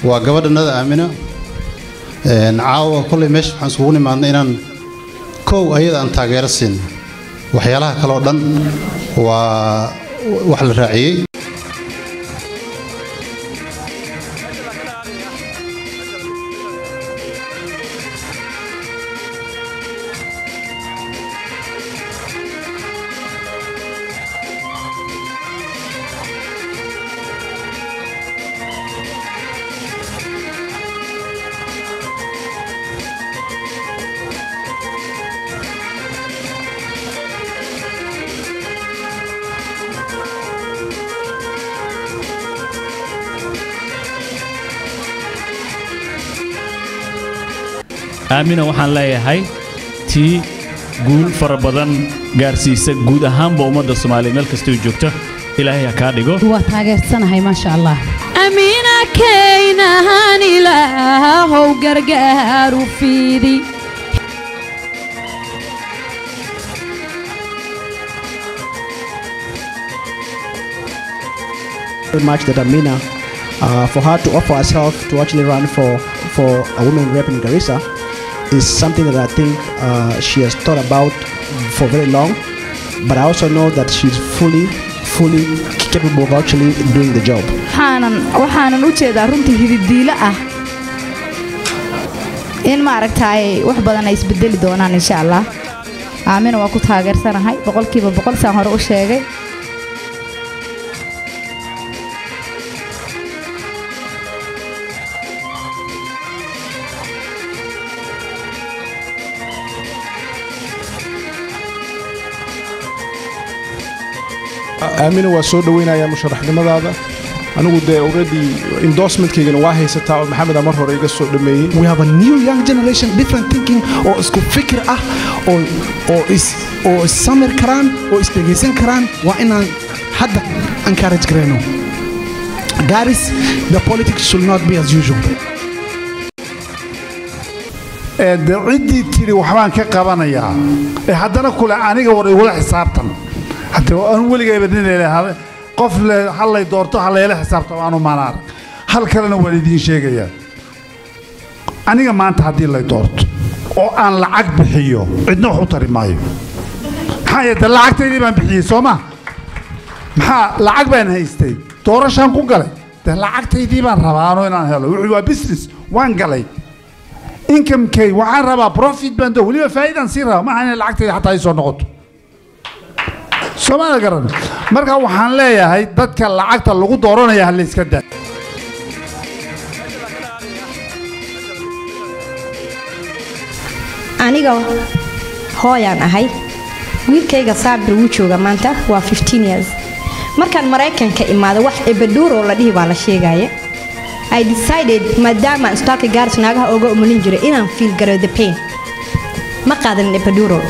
waa gabadhanada aamina caawa kolley meesha waxaan isugu nimaadnay inaan kow ayada aan taageero siin waxyaalaha kale oo dhan waa wax la raaciyey aamina waxaan leeyahay tii guul fara badan gaarsiisa guud ahaanba ummadda soomaaliya meel kastay joogto ilaahay ha kaa dhigo waa taageersanahay maasha allah amiina kaynahan ilaahow gargaaru fiidi very much that Amina, uh, for her to offer herself to actually run for, for a women rep in Garissa is something that I think uh, she has thought about for very long. But I also know that she's fully, fully capable of actually doing the job. waxaanan waxaanan u jeedaa runtii hididiilo ah in maaragtaay wax badan ay isbedeli doonaan insha allah aamina waa ku taageersanahay boqolkiiba boqol saan hore u sheegay aamina waa soo dhoweynayaa musharaxnimadaada anigu dee already endorsementkaygana waa haysataa oo maxameda mar hore iga soo dhameeyey we have a new young generation different thinking oo isku fikir ah oo oo is oo issamir karaan oo isdhegaysan karaan waa inaan hadda encourage garayno garis the politics should not be as usual de ciddii tidhi waxbaan ka qabanayaa ee haddana kule aniga war igula xisaabtan hadde aan weligayba ninayla qof le hallay doorto hallayla xisaabtan aanu maanaar hal kalena waan idiin sheegayaa aniga maanta haddii lay doorto oo aan lacag bixiyo cidna wax u tari maayo maxaa yeete lacagtaydii baan bixiyey soo ma maxaa lacag baan haystay doorashaan ku galay de lacagtaydii baan rabaa anoo inaan helo wuxuu waa business waan galay incomekay waxaan rabaa profit baan doo weliba faa'iidaan sii rabaa maaha inay lacagtayda xataa ii soo noqoto soomaalida garan marka waxaan leeyahay dadka lacagta lagu dooranaya ha layska daa aniga hooyaan ahay wiilkayga saabir wuu jooga maanta waa years markaan maraykanka imaado wax ebaduuroo la dhihi baa la sheegaya i decided maadaama isbitaalka gaaris naagaha oga umulin jiray inaan fiil garo the pain ma qaadanin ebaduurol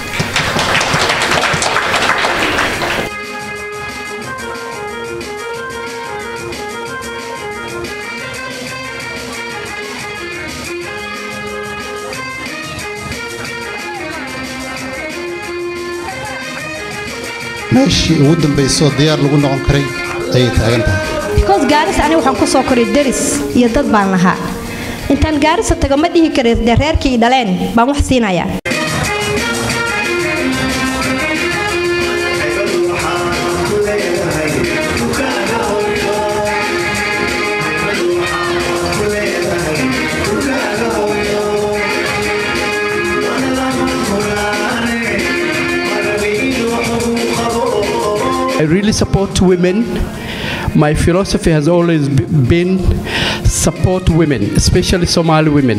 meeshii ugu dambaysoo diyaar lagu noqon karay ayay taagan tahay because gaaris aniga waxaan ku soo koray deris iyo dad baan lahaa intaan gaarisa tago ma dhihi kara dee reerkii i dhaleen baan wax siinayaa I really support women. My philosophy has always b- been support women, especially Somali women.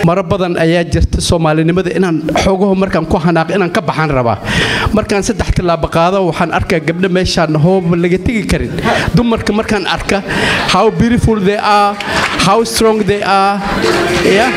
maro badan ayaa jirta soomaalinimada inaan xoogaho markaan ku hanaaq inaan ka baxaan rabaa markaan saddex tillaabo qaado waxaan arkaa gabdho meeshaan hooba laga tegi karin dumarka markaan arka how beautiful they are how strong they are yeah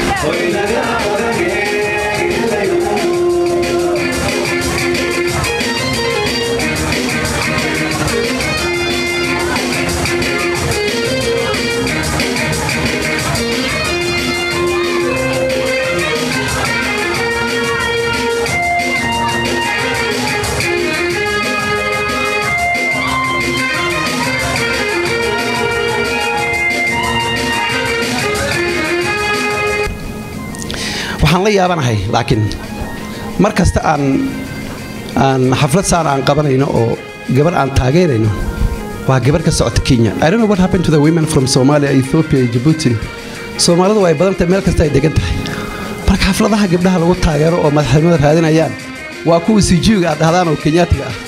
waxaan la yaabanahay laakiin mar kasta aan aan xaflad saan aan qabanayno oo gabar aan taageerayno waa gabar ka socota kenya i don't know what happened to the women from somalia ethiopia iyo djibouti soomaalidu way badan tahay meel kasta ay degan tahay marka xafladaha gabdhaha lagu taageero oo madaxnimada raadinayaan waa kuwa sijiiga aad dhahdaan oo kenyaatiga ah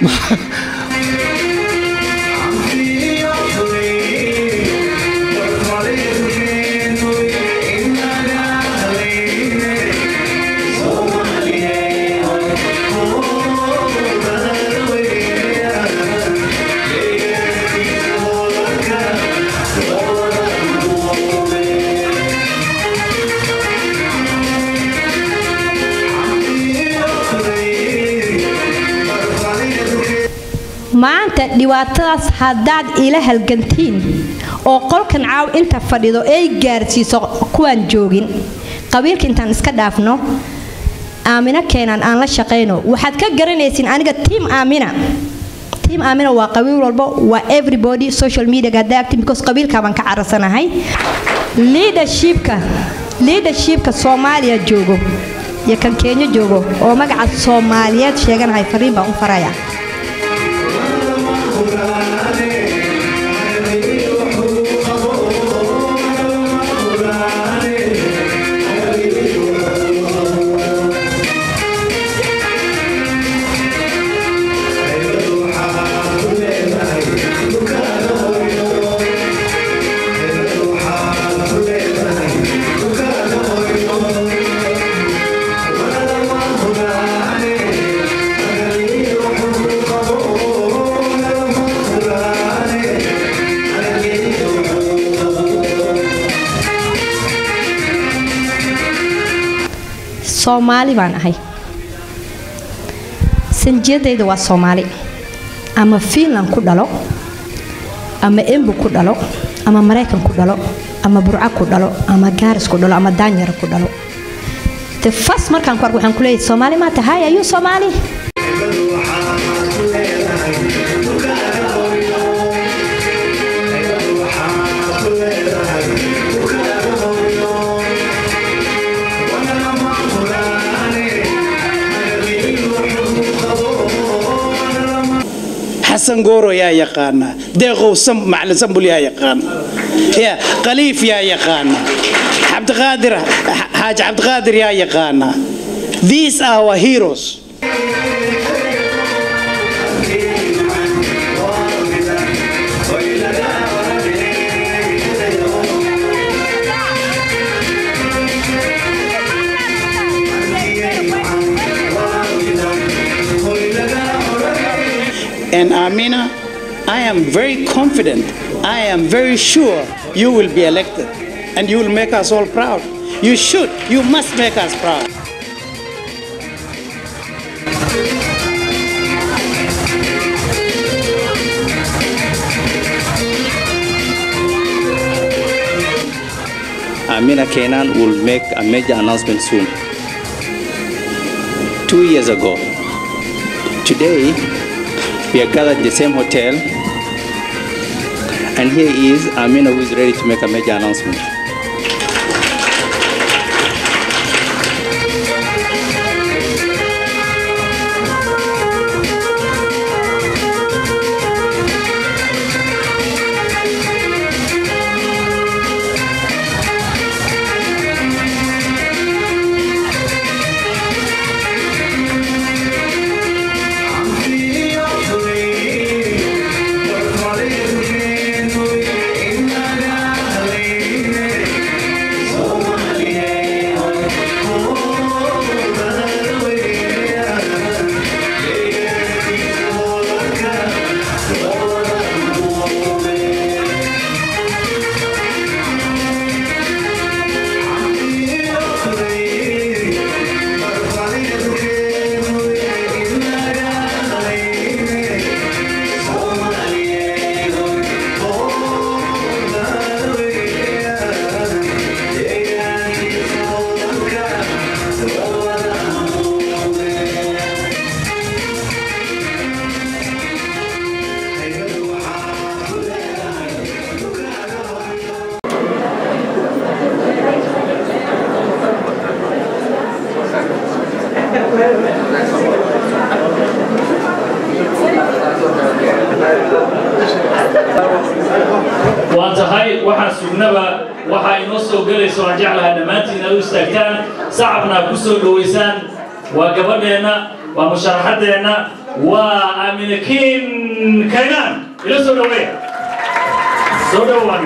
maanta dhibaatadaas haddaad ila halgantiin oo qolkan caaw inta fadhido ay gaarsiiso kuwaan joogin qabiilka intaan iska dhaafno aamino keenan aan la shaqayno waxaad ka garanaysiin aniga tiim aamina tiim aamina waa qabiil walbo waa everybody social media hadda acting because qabiilka baan ka carasanahay leadershipka leadershipka soomaaliya joogo iyo kan kenya joogo oo magaca soomaaliyeed sheeganahay fariin baan u faraya soomaali baan ahay sanjiyadayda waa soomaali ama fiinland ku dhalo ama embu ku dhalo ama maraykan ku dhalo ama burca ku dhalo ama gaaris ku dhalo ama daanyara ku dhalo de fas markaan ku arko waxaan ku leeyahay soomaali maa tahay ayuu soomaali xasan gooro yaa yaqaana deeqow macalin sambul yaa yaqaana ya khaliif yaa yaqaana cabdiqaadir xaaji cabdiqaadir yaa yaqaana these are our heroes And Amina, I am very confident, I am very sure you will be elected and you will make us all proud. You should, you must make us proud. Amina Kenan will make a major announcement soon. Two years ago, today, we are gathered in the same hotel, and here is Amina who is ready to make a major announcement. waa tahay waxaan sugnaba waxaa inoo soo gelaysa waan jeclahay dhammaantiin inaad u istaagtaan sacabna aad ku soo dhowaysaan waa gabadheenna waa musharaxaddeenna waa aminakiin kaynaan ila soo dhoweeya soo dhowaan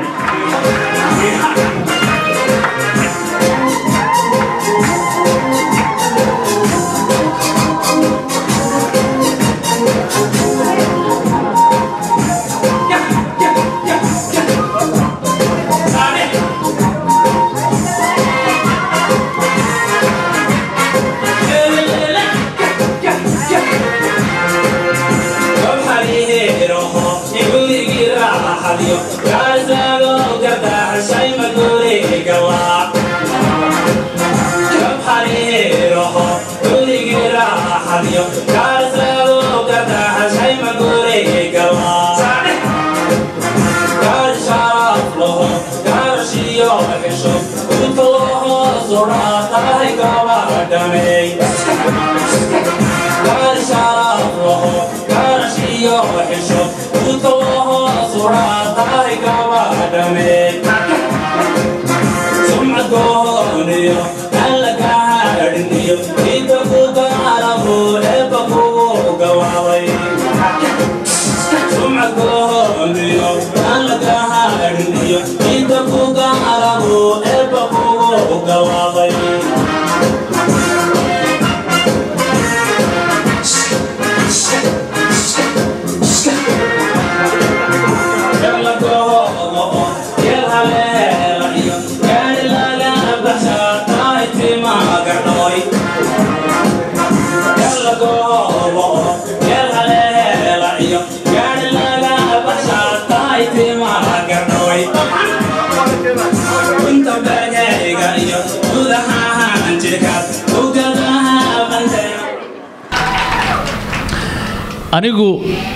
anigu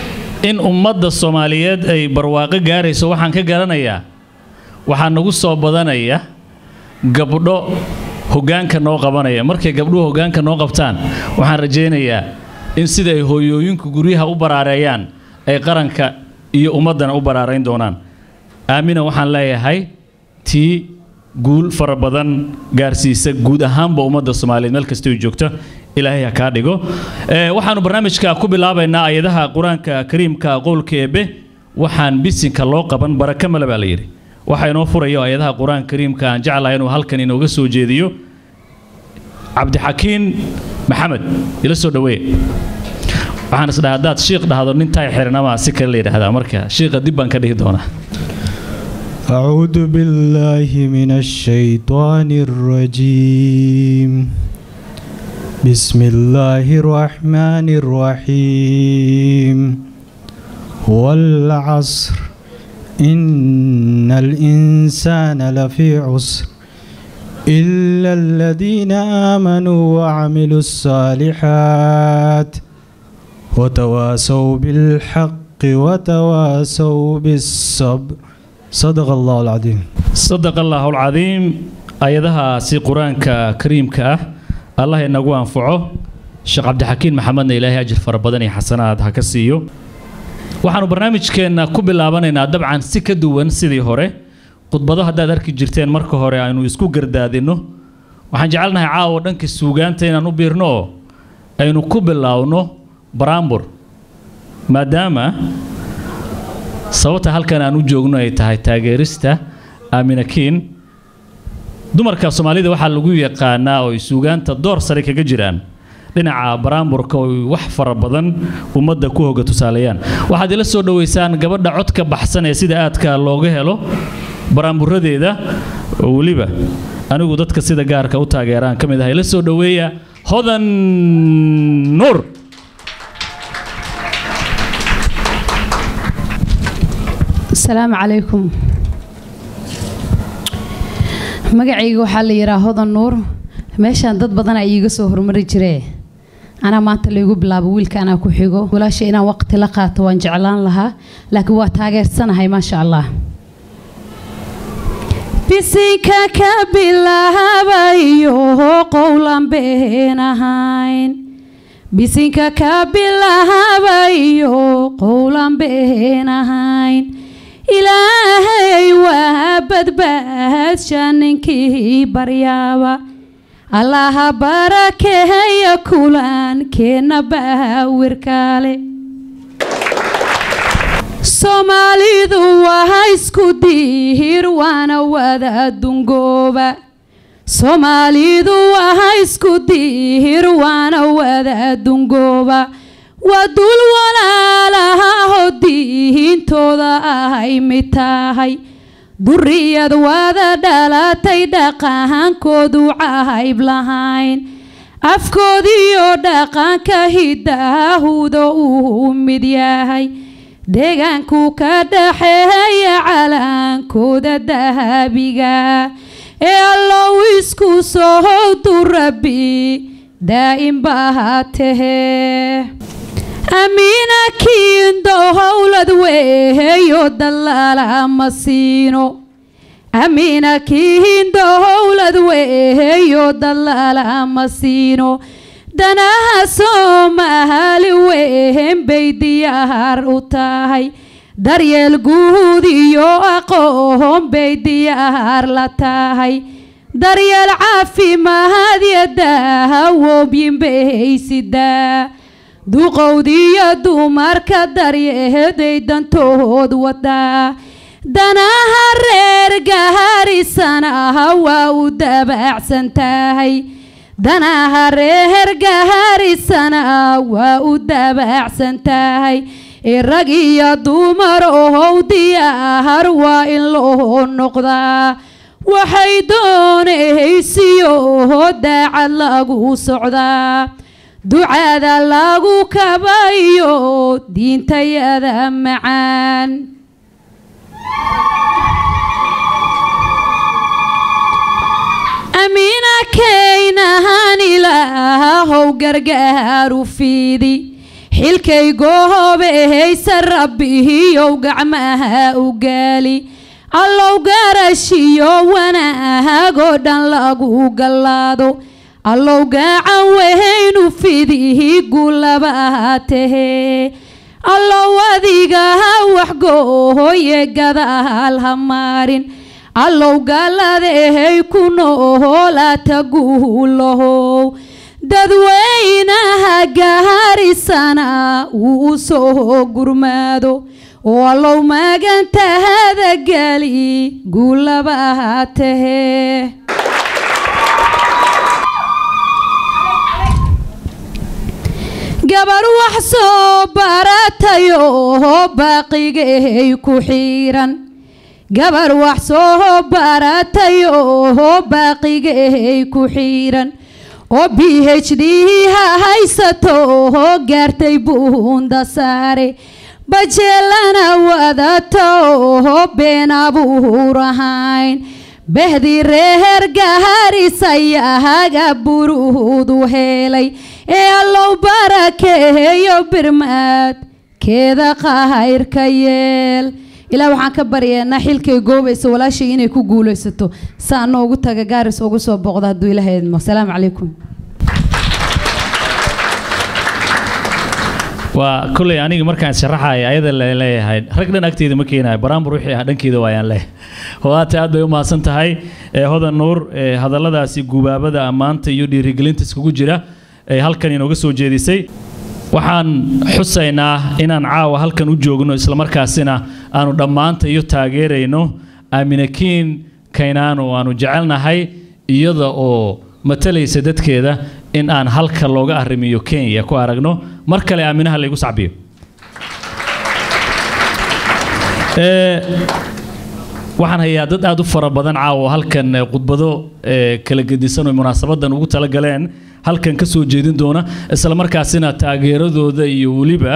in ummadda soomaaliyeed ay barwaaqo gaarayso waxaan ka garanayaa waxaa nagu soo badanaya gabdho hoggaanka noo qabanaya markay gabdhuhu hoggaanka noo qabtaan waxaan rajaynayaa in sida ay hooyooyinku guryaha u baraareeyaan ay qaranka iyo ummaddana u baraarayn doonaan aamina waxaan leeyahay tii guul fara badan gaarsiisa guud ahaanba ummadda soomaaliyeed meel kasta ay joogto ilaahay ha kaa dhigo waxaanu barnaamijka ku bilaabaynaa ayadaha qur-aanka kariimka qowlka eebe waxaan bisinka loo qaban baraka male baa la yidhi waxaa inoo furayo ayadaha qur-aanka kariimka aan jeclahay inuu halkan inooga soo jeediyo cabdixakiin maxamed ila soo dhaweeye waxaan isdhaha haddaad shiikh dhahdo nin taay xirinamaa si kale la yidhaahdaa marka shiikha dib baan ka dhihi doonaa أعوذ بالله من الشيطان الرجيم بسم الله الرحمن الرحيم والعصر إن الإنسان لفي عسر إلا الذين آمنوا وعملوا الصالحات وتواسوا بالحق وتواسوا بالصبر صدق الله العظيم صدق الله العظيم ayadahaasi qur-aanka kariimka ah allah inagu anfaco sheekh cabdixakiin maxamedna ilaahay ajir fara badan iyo xasanaad ha ka siiyo waxaanu barnaamijkeenna ku bilaabanaynaa dabcan si ka duwan sidii hore khudbado haddaad arki jirteen marka hore aynu isku gardaadinno waxaan jecelnahay caawa dhanka suugaanta inaan u biirno oo aynu ku bilaawno baraambur maadaama sababta halkan aan u joogno ay tahay taageerista aaminakiin dumarka soomaalida waxaa lagu yaqaanaa oo ay suugaanta door sare kaga jiraan dhinaca baraamburka oo wax fara badan ummadda ku hoga tusaaleeyaan waxaad ila soo dhoweysaan gabadha codka baxsan ee sida aadka looga helo baraamburadeeda oo weliba anigu dadka sida gaarka u taageeraan ka mid ah ila soo dhoweeya hodan nuur asalaamu calaykum magacayga waxaa la yidhaha hodan nuur meeshaan dad badan ay iiga soo hormari jiree anaa maanta laygu bilaabo wiilka anaa ku xigo walaasha inaan waqti la qaato waan jeclaan lahaa laakiin waa taageersanahay maasha allah bisinka ka bilaabayo qowlan been ahayn bisinka ka bilaabayo qowlan been ahayn ilaahay waa badbaadsha ninkii baryaaba allaha barakeeya kulankeenna baawirkaale soomaalidu waa isku diihir waana wada dungooba soomaalidu waa isku diihir waana wada dungooba waa dul walaalahaho diihintooda ahay mid tahay duriyad wada dhalatay dhaqankoodu cahayb lahayn afkoodiyo dhaqanka hidaahuda uu mid yahay deegaanku ka dhaxeeya calaankooda dahabiga ee allow isku sohowdu rabbi daa'im baa tahee amiina kiindo howlad weeyo dalaala ma siino amiina kiindo howlad weeyo dalaala ma siino danaha soomaali wehen bay diyaar u tahay daryeel guud iyo aqoon bay diyaar la tahay daryeel caafimaad iyo daawooyin bay sidaa duqowdiyo dumarka daryeeday dantood wadaa danaha reer gaharisanaha waa u dabaacsan tahay danaha reer gaharisana waa u dabaacsan tahay rag iyo dumar ohow diyaar waa in loo noqdaa waxay doonaysiyo daacad lagu socdaa ducada lagu kabayo diintayada macaan amiina kaynahan ilaahow gargaaru fiidi xilkay goobeehaysa rabbihiyow gacmaha u gaali allow garashiyo wanaagoo dhan lagu gallaado allow gacan wehaynu fidihi gulabaha tahee allow adigaha waxgoohoye gadaal ha maarin allow galladehay ku noolaata guulahow dadweynaha gaharisana uu u soo gurmaado oo allow magantahada geli guulabaha tahee gabar wax soo baratayo baaqigahay ku xiiran gabar wax soo baratayo baaqigahay ku xiiran oo b h d ha haysato gaartay buunda saare bajeelana wadato been abuur ahayn behdi reer gaharisayaaga buruudu helay ee allow barakeeyo birmaad keeda qahayrka yeel ilaa waxaan ka baryeennaa xilkay goobaysa walaashay inay ku guulaysato saa noogu taga gaaris ugu soo booqda hadduu ilaha idmo asalaamu calaykum waa kolley aniga markaan sharaxaya ayada la leeyahay rag dhan agteeda ma keenayo baraambur wixii ah dhankeeda waayaan leh hodaate aad bay u mahadsan tahay ee hodan nuur ee hadalladaasi gubaabada ammaanta iyo dhiirigelinta iskugu jira ee halkan inooga soo jeedisay waxaan xusaynaa inaan caawa halkan u joogno islamarkaasina aanu dhammaanta iyo taageerayno aaminakiin kaynaanu aanu jecelnahay iyada oo matalaysa dadkeeda in aan halka looga arrimiyo kenya ku aragno mar kale aaminaha laygu sacbiyo waxaan hayaa dad aad u fara badan caawo halkan khudbado kala gedisan oo munaasabadan ugu talagaleen halkan ka soo jeedin doona isla markaasina taageeradooda iyo weliba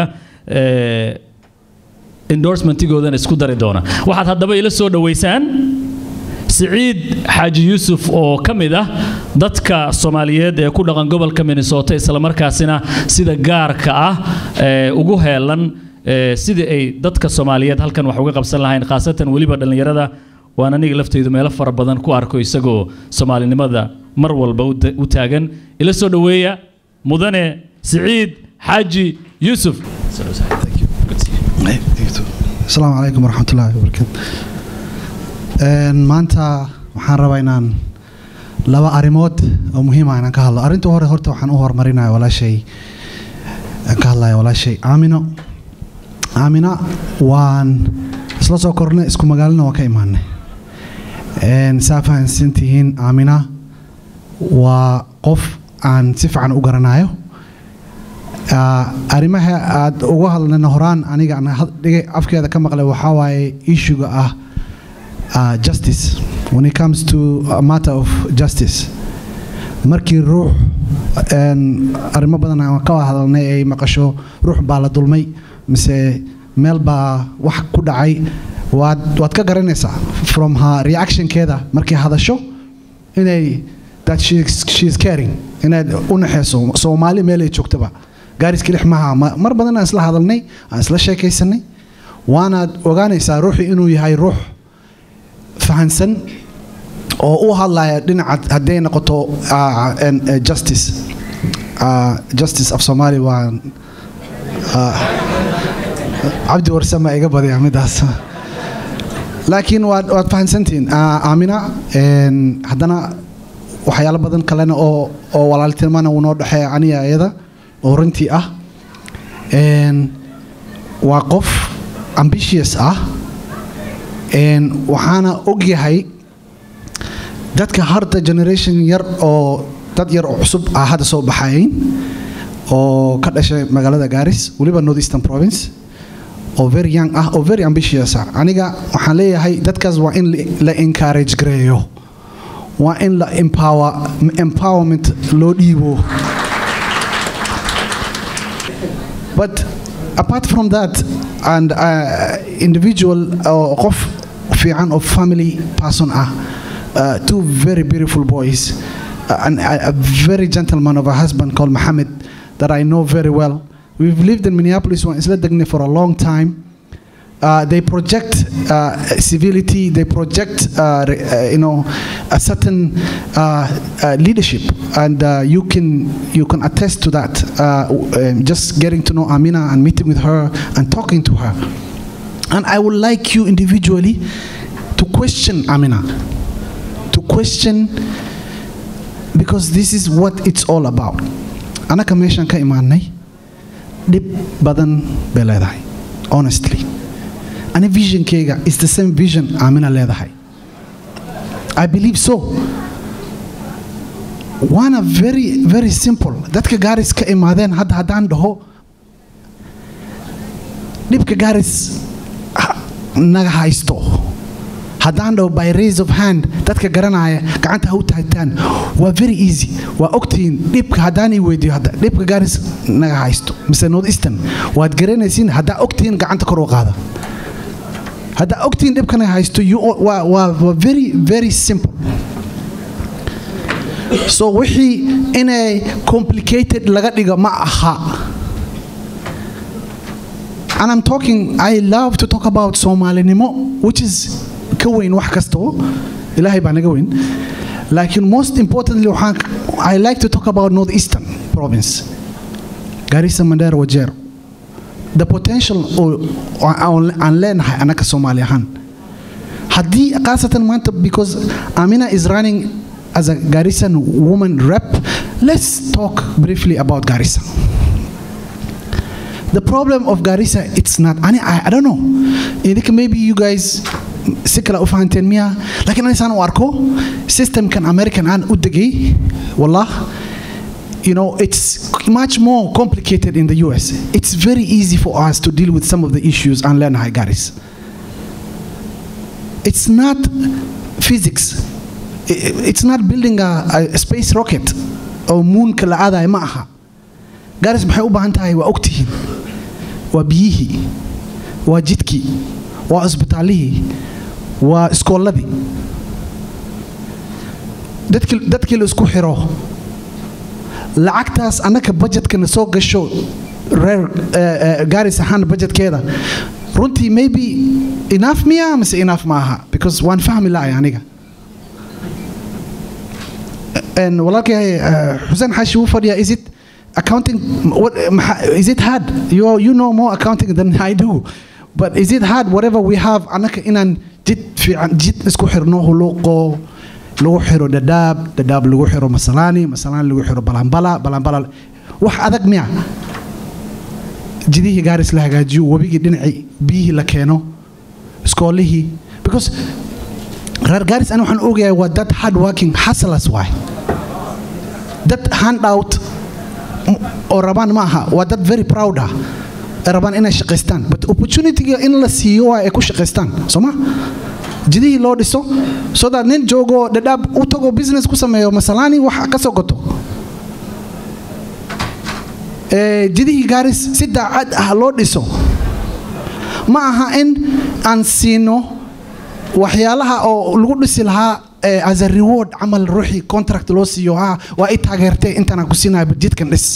endorsementigoodana isku dari doona waxaad haddaba ila soo dhoweysaan siciid xaaji yuusuf oo ka mid ah dadka soomaaliyeed ee ku dhaqan gobolka minnesota islamarkaasina sida gaarka ah ugu heelan sidii ay dadka soomaaliyeed halkan wax uga qabsan lahayn khaasatan weliba dhallinyarada waan aniga laftaydu meelo fara badan ku arko isagoo soomaalinimada mar walba u taagan ila soo dhoweeya mudane siciid xaaji yuusuf asalaamu calaykum waraxmatullaahi wabarakaatu Een, maanta waxaan rabaa inaan laba arrimood oo muhiim ah inaan ka hadlo arrinta hore horta waxaan u horumarinaya walaashay aan ka hadlaya walaashay aamino aamina waan isla soo kornay isku magaalana waan ka imaanay Een, saa fahansantihiin aamina waa qof aan si fiican u garanayo Ah, arrimaha aad uga hadlayna horaan aniga aan had- dhigay afkeeda ka maqlay waxaa waaye issuega ah uh, justice when it comes to a matter of justice markii ruux een, arrimo badan aan ka hadalnay ay maqasho ruux baa la dulmay mise meel baa wax ku dhacay waad waad ka garanaysaa from her reactionkeeda markay hadasho inay that she, she is caring inaad u naxayso soomaali meel ay joogtaba gaariska lix maha ma- mar badan aan isla hadalnay aan isla sheekaysanay waanaad ogaanaysaa ruuxii inuu yahay ruux fahansan oo u hadlaya dhinaca hadday noqoto ah, en, eh, justice Ah, justice af soomaali waa ah, cabdi warsama iga badaya midaas laakiin waad waad fahansantihiin Ah, aamina en, haddana waxyaalo badan kalena oo oo walaaltinimana uu noo dhexeeya aniga iyada oo runtii ah En, waa qof ambitious ah En, waxaana ogyahay dadka harta generation yar oo dad yar oo cusub ah hadda soo baxayn oo ka dhashay magaalada gaaris weliba north eastern province oo very young ah oo very ambitious ah aniga waxaan leeyahay dadkaas waa in la- la encourage gareeyo waa in la empower empowerment loo dhiibo but apart from that and uh, individual uh, qof fiican of family person ah uh, two very beautiful boys uh, and a, a very gentleman of a husband called Mohammed that I know very well we've lived in Minneapolis one Isla Degni for a long time uh, they project uh, civility, they project, uh, re- uh, you know, a certain uh, uh, leadership, and uh, you can you can attest to that. Uh, w- um, just getting to know Amina and meeting with her and talking to her, and I would like you individually to question Amina, to question because this is what it's all about. Anaka meeshan ka imaanay dhib badan bay leedahay honestly ani visionkeyga is the same vision aamina leedahay i believe so waana very very simple dadka gaaris ka imaadeen hadda haddaan dhaho dhibka gaaris ha- naga haysto haddaan dhaho by raise of hand dadka garanaya gacanta ha u taagtaan waa very easy waa ogtihiin dhibka haddaan ii weydiiyo hadda dhibka gaaris naga haysto mise north eastern waad garanaysiin haddaa ogtihiin gacanta kor u qaada haddaa ogtihiin dhibkana haysto you all- waa waa waa very very simple so wixii inay complicated laga dhigo ma aha and I'm talking I love to talk about Somalinimo which is ka weyn wax kasto ilaahay baa naga weyn laakiin most importantly waxaan I like to talk about northeastern province Garissa Mandera Wajir the potential oo- oo aan aan leenahay anaka Soomaali ahaan haddii khaasatan maanta because Amina is running as a Garissan woman rep let's talk briefly about Garissa the problem of Garissa it's not I, I, I don't know idinka maybe you guys si kale u fahanteen miya laakiin anisaan u arko systemkan American aan u degay wallah you know, it's much more complicated in the US. It's very easy for us to deal with some of the issues and learn high Garis. It's not physics. I- It's not building a, a space rocket or moon kala aadaya ma aha. Garis maxay u baahan tahay waa ogtihiin. Waa biyihii, waa jidkii, waa isbitaalihii, waa iskooladii. Dadkii dadkii la isku xiro lacagtaas annaka budgetkana soo gasho reer eh, eh, gaaris ahaan budgetkeeda runtii maybe enough miya mise enough ma aha because waan fahmi lahay aniga En walaalkay eh, xuseen xaashi wuu fadhiyaa is it accounting what, is it hard you, you know more accounting than I do but is it hard whatever we have anaka inaan jid fiican jid isku xirno huluqo lagu xiro dadaab dadaab lagu xiro masalaani masalaani lagu xiro balambala balambala wax adag miya jidihii gaaris la hagaajiyo webigii dhinacii biyihii la keeno iskoolihii because reer gaaris ani waxaan ogayahay waa dad hard working hustlers waay dad hand out oo rabaan ma aha waa dad very proud ah ee rabaan inay shaqaystaan but opportunityga in la siiyo waa ay ku shaqaystaan soo ma jidihii loo dhiso so that nin joogo dhadhaab u tago business ku sameeyo masalaani wax ka soo goto jidihii gaaris si daacad ah loo dhiso ma aha in aan siino waxyaalaha oo lagu dhisi lahaa as a reward camal ruuxii contract loo siiyo ha waa i taageertay intaanaan ku siinayo jidkan dhis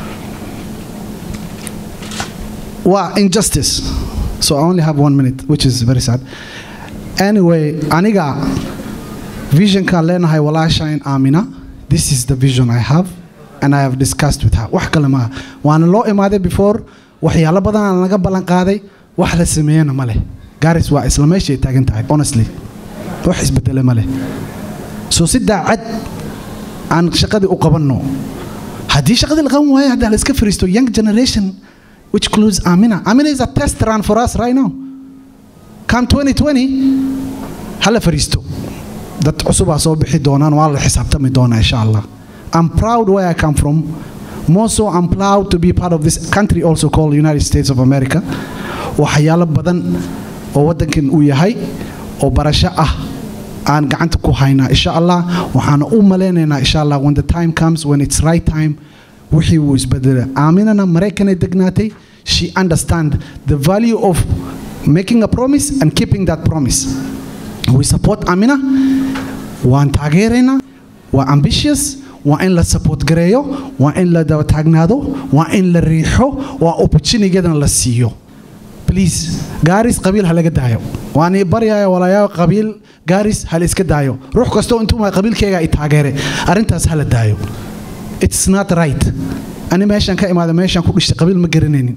waa injustice so I only have one minute which is very sad anyway aniga visionkaan leenahay walaashayn aamina this is the vision I have and I have discussed with her wax kale maaha waana loo imaaday before waxyaalo badanaan laga ballan qaaday wax la sameeyena ma leh garis waa isla meeshay taagan tahay honestly wax isbedele ma leh so si daacad aan shaqadii u qabanno haddii shaqadii la qaban waayo haddaa la iska fariisto young generation which includes amina amina is a test run for us right now come 2020 hala fariisto dad cusubaa soo bixi doonaan waa la xisaabtami doonaa insha allah I'm proud where I come from. More so, I'm proud to be part of this country also called United States of America. waxyaalo badan oo waddankan uu yahay oo barasho ah aan gacanta ku haynaa insha allah waxaana u malaynaynaa insha allah when the time comes when it's right time wixii wuu isbedela aaminana maraykanay degnaatay she understand the value of making a promise and keeping that promise we support amina waan taageeraynaa waa ambitious waa in la support gareeyo waa in la daba taagnaado waa in la riixo waa opportunitygadan la siiyo please gaaris qabiil ha laga daayo waan ii baryaaya walaayaa qabiil gaaris ha la iska daayo ruux kastoo intuu maa qabiilkayga i taageere arrintaas ha la daayo it's not right ani meeshaan ka imaada meeshaan ku dhishtay qabiil ma garanaynin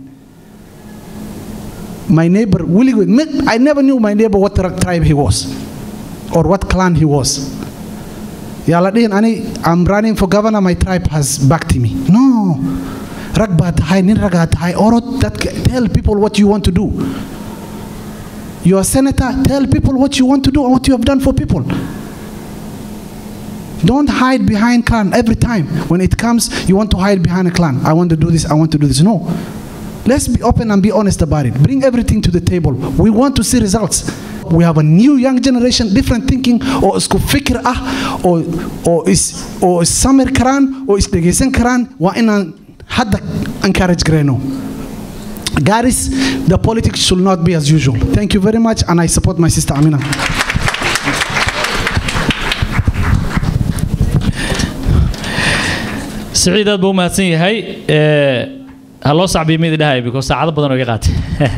my neighbor weligood I never knew my neighbor what tribe he was or what clan he was yaa la dhihin ani I'm running for governor my tribe has backed me no rag baa tahay nin ragaa tahay orod dadka tell people what you want to do you're a senator tell people what you want to do and what you have done for people don't hide behind clan every time when it comes you want to hide behind a clan I want to do this I want to do this no let's be open and be honest about it bring everything to the table we want to see results we have a new young generation different thinking oo isku fikir ah oo oo is oo is samir karaan oo is dhegaysan karaan waa inaan hadda encourage garayno Garis, the politics should not be as usual. Thank you very much, and I support my sister Amina. siciid aad buu u mahadsan yahay ha loo sacbiyo mid idhahay because saacado badan oo iga qaatay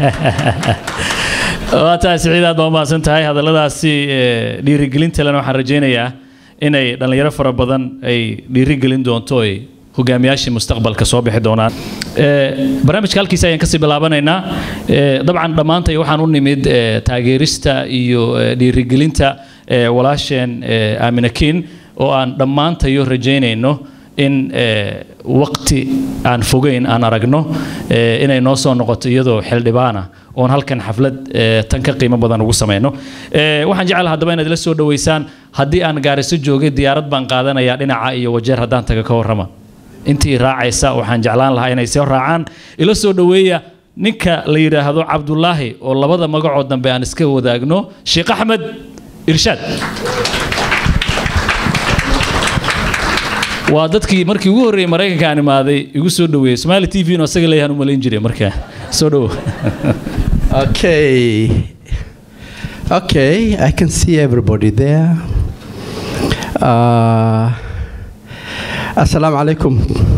waa tahay siciid aad baa u mahadsan tahay hadalladaasi dhiirigelinta lena waxaan rajaynayaa inay dhallinyaro fara badan ay dhiirigelin doonto ay hogaamiyaashii mustaqbalka soo bixi doonaan barnaamijka halkiisa ayaan kasii bilaabanaynaa dabcan dhammaantay waxaan u nimid taageerista iyo dhiirigelinta walaasheen aamina kiin oo aan dhammaantayo rajaynayno in waqti aan fogeyn aan aragno inay noo soo noqoto iyadoo xildhibaana oon halkan xaflad tan ka qiimo badan ugu samayno waxaan jecel haddaba inaad ila soo dhoweysaan haddii aan gaariso joogay diyaarad baan qaadanayaa dhinaca iyo wajeer haddaan taga ka warrama intii raacaysa waxaan jeclaan lahaa inay soo raacaan ila soo dhoweeya ninka la yidhaahdo cabdulaahi oo labada magacoo dambe aan iska wadaagno sheekh axmed irshaad waa dadkii markii ugu horreeyey maraykanka aan imaaday igu soo dhoweeyey somaali t v no isaga leeyahan u malayn jiray markaa soo dhowo Okay. Okay, I can see everybody there. Uh, Assalamu alaikum.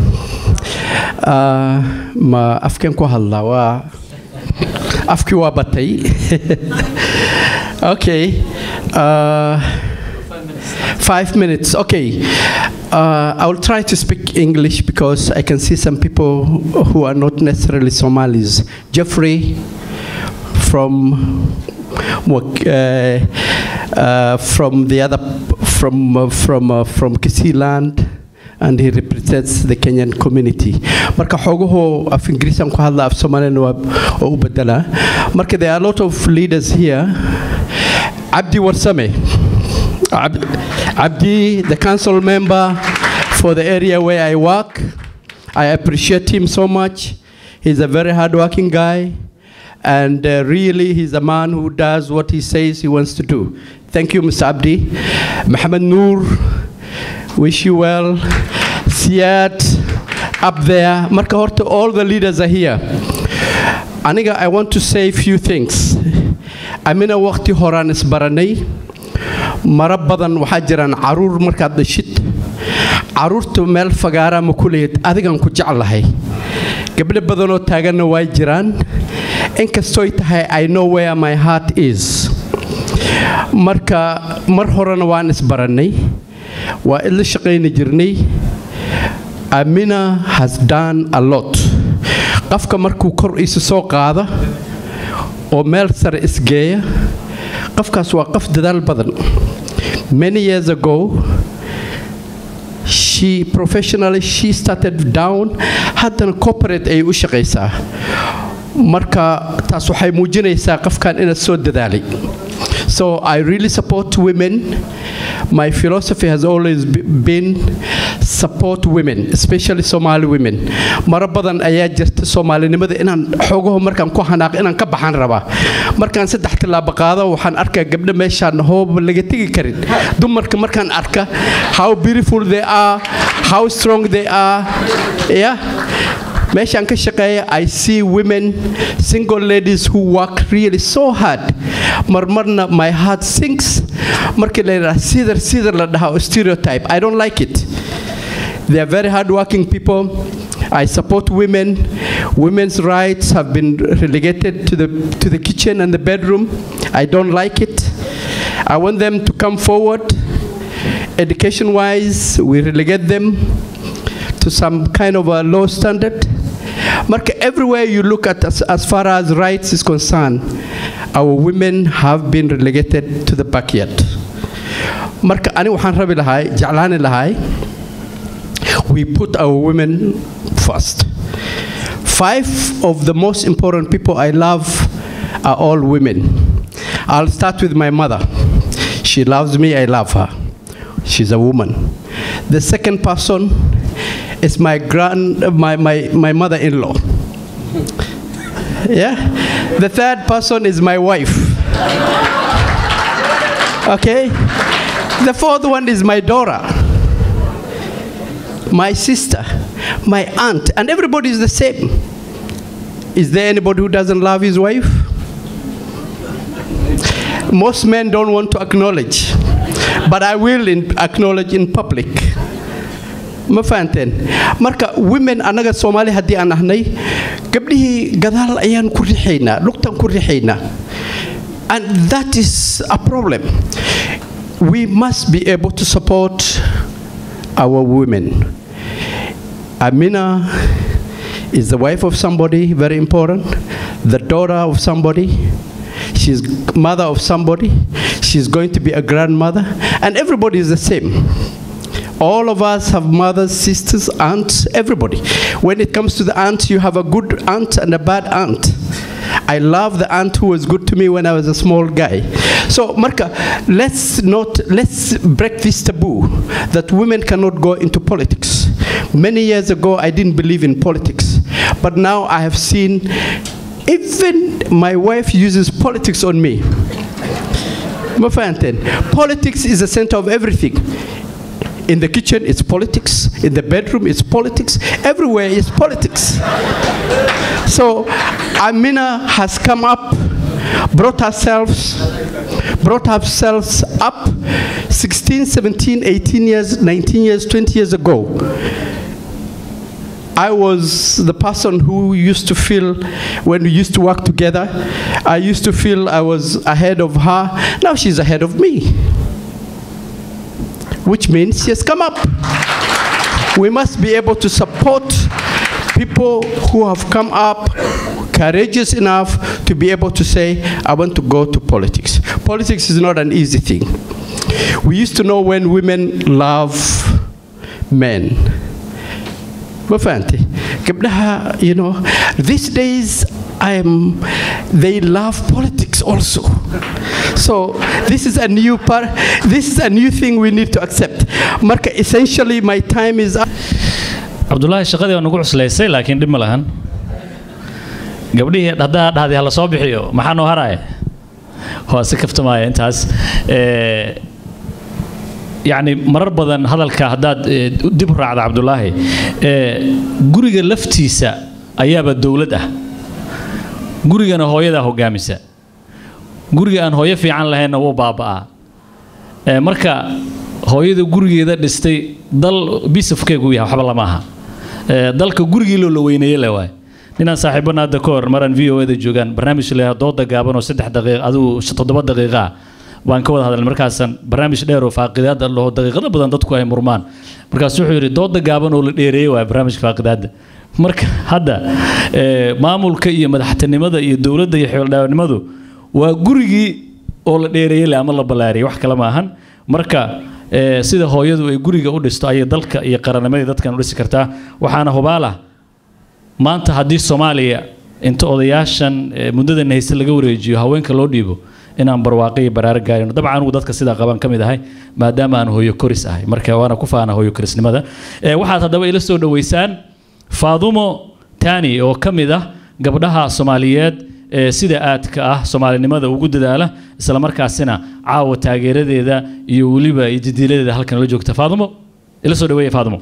Uh, ma afkeen ku hadlaa waa afkii waa batay okay uh, Five minutes. Okay. Uh, I will try to speak English because I can see some people who are not necessarily Somalis. Jeffrey from Mwak- uh, uh, from the other from uh, from uh, from Kisii land and he represents the Kenyan community marka xoogahoo af ingiriisan ku hadla af soomaalina waa oo u bedelaa marka there are a lot of leaders here Abdi Warsame Ab- Abdi the council member for the area where I work I appreciate him so much he's a very hardworking guy and uh, really he's a man who does what he says he wants to do. Thank you, Mr. Abdi. Mohammed Noor, wish you well. Siad, up there. Marka horta, all the leaders are here. Aniga, I want to say a few things. Amina waqti horaan isbaranay. Mara badan waxaa jiraan caruur markaad dhashid. Caruurta meel fagaara ma ku leeyahed adigan ku jeclahay. Gabdho badanoo taaganna way jiraan. inkastooy tahay I know where my heart is marka mar horena waan isbarannay waa idla shaqayni jirnay Amina has done a lot qofka markuu kor isu soo qaada oo meel sare isgeeya qofkaas waa qof dadaal badan many years ago she professionally she started down haddana corporate ay u shaqaysaa marka taas waxay muujinaysaa qofkan inaad soo dadaalay so i really support women my philosophy has always be- been support women especially somali women maro badan ayaa jirta soomaalinimada inaan xoogaho markaan ku xanaaq inaan ka baxan rabaa markaan saddex tillaabo qaado waxaan arkaa gabdho meeshaan hooba laga tegi karin dumarka markaan arka how beautiful they are how strong they are yeah meeshaan ka shaqeeya i see women single ladies who work really so hard marmarna my heart sinks markii la yidhaha sidar sidar la dhaha oo stereotype i don't like it they are very hardworking people I support women. Women's rights have been relegated to the, to the kitchen and the bedroom. I don't like it. I want them to come forward. Education wise, we relegate them to some kind of a low standard. Marka, everywhere you look at as, as far as rights is concerned, our women have been relegated to the backyard. Marka, ani waxaan rabi lahay, jeclaani lahay, we put our women first. Five of the most important people I love are all women. I'll start with my mother. She loves me, I love her. She's a woman. The second person is my grand my, my, my mother-in-law. Yeah? The third person is my wife. Okay? The fourth one is my daughter. My sister, my aunt, and everybody is the same. Is there anybody who doesn't love his wife? Most men don't want to acknowledge, but I will in, acknowledge in public. ma fahanteen marka women annaga soomaali haddii aan ahnay gabdhihii gadaal ayaan ku rixaynaa lugtan ku rixaynaa and that is a problem we must be able to support our women amina is the wife of somebody very important the daughter of somebody she's mother of somebody she's going to be a grandmother and everybody is the same all of us have mothers, sisters, aunts, everybody. When it comes to the aunt, you have a good aunt and a bad aunt. I love the aunt who was good to me when I was a small guy. So, Marka, let's not let's break this taboo that women cannot go into politics. Many years ago, I didn't believe in politics, but now I have seen even my wife uses politics on me. Ma fahanteen? Politics is the center of everything. In the kitchen, it's politics. In the bedroom, it's politics. Everywhere is politics. So Amina has come up, brought herself, brought herself up 16, 17, 18 years, 19 years, 20 years ago. I was the person who used to feel, when we used to work together, I used to feel I was ahead of her. Now she's ahead of me. which means she has come up. We must be able to support people who have come up courageous enough to be able to say, I want to go to politics. Politics is not an easy thing. We used to know when women love men. Ma fahanti? Gabdhaha, you know, these days I'm, they love politics also. So this is a new part, this is a new thing we need to accept. Marka, essentially my time is up. cabdulaahi shaqadii waa nagu cuslaysay laakiin dhib ma lahan gabdhihii haddaa dhahday hala soo bixiyo maxaa noo haraya waa si kaftamaya intaas Eh, yacni marar badan hadalka haddaad eh, dib u raacda cabdulaahi eh, guriga laftiisa ayaaba dowlad ah gurigana hooyadaa hogaamisa guriga aan hooyo fiican lahaynna wuu baaba'aa Eh, marka hooyada gurigeeda dhistay dal bisafkeegu yahay waxba lama aha Eh, dalka gurigii loo la weyneeye le waay ninaan saaxiibana hadda ka hor maraan v o da joogaan barnaamij la yidhahdo dooda gaaban oo saddex daqiiq adigu sh- toddoba daqiiqa ah baan ka wada hadalnay markaasaan barnaamij dheer oo faaqidaada laho daqiiqada badan dadku ay murmaan markaas wuxuu yidhi dooda gaaban oo la dheereeyey waay barnaamijka faaqidaada marka hadda eh, maamulka iyo madaxtinimada iyo dowladda iyo xildhibaannimadu waa gurigii oo la dheereeyey le ama la ballaariyey wax kale ma ahan marka eh, sida hooyadu ay guriga u dhisto ayay dalka iyo qarannimadii dadkan u dhisi kartaa waxaana hubaala maanta haddii soomaaliya inta odayaashan eh, muddadan hayse laga wareejiyo haweenka loo dhiibo inaan barwaaqo iyo baraaro gaarino dabcan anigu dadka sidaa qaban ka mid ahay maadaama aan hooyo koris ahay marka waana ku faana hooyo korisnimada Eh, waxaad haddaba ila soo dhoweysaan faadumo tani oo ka mid ah gabdhaha soomaaliyeed ee sida aadka ah soomaalinimada ugu dadaala isla markaasina caawa taageeradeeda iyo weliba iyo didiiladeeda halkan la joogta faadumo ila soo dhaweeya faadumo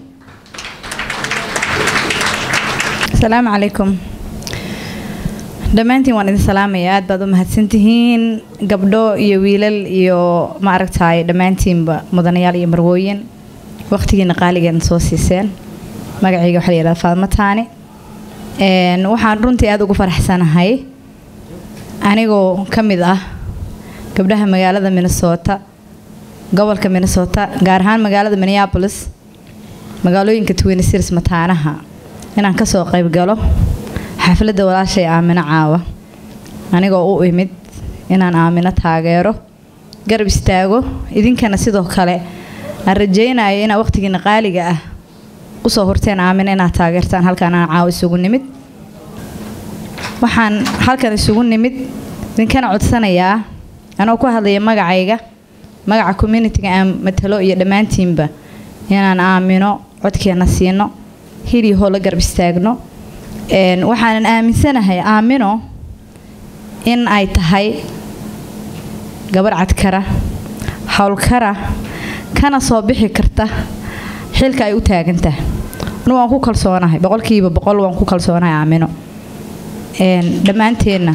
asalaamu calaykum dhammaantiin waan idin salaamaya aad baad u mahadsantihiin gabdho iyo wiilal iyo maaragtaay dhammaantiinba mudanayaal iyo marwooyin waqtigiina qaaligeena soo siiseen magacayga waxaa la yidhahda faadmo taani Een, waxaan runtii aada ugu faraxsanahay anigoo ka mid ah gabdhaha magaalada minnesota gobolka minnesota gaar ahaan magaalada minneapolis magaalooyinka twin cities mataanaha inaan kasoo qayb galo xafladda walaashay aamino caawa anigoo u imid inaan aamino taageero garab istaago idinkana sidoo kale aan rajaynayo inaa waqtigiina qaaliga ah usoo horteen aamino inaad taageertaan halkaan aan caawa isugu nimid waxaan halkan isugu nimid idinkana codsanayaa anoo ku hadlaya magacayga magaca communitiga aan matalo iyo dhammaantiinba inaan aamino codkeena siino hiliyo hoo la garab istaagno Een, waxaanan aaminsanahay aamino in ay tahay gabarh cadkara howlkara kana soo bixi karta xilka ay u taagantahay anu waan ku kalsoonahay boqolkiiba boqol waan ku kalsoonahay aamino Een, dhammaanteenna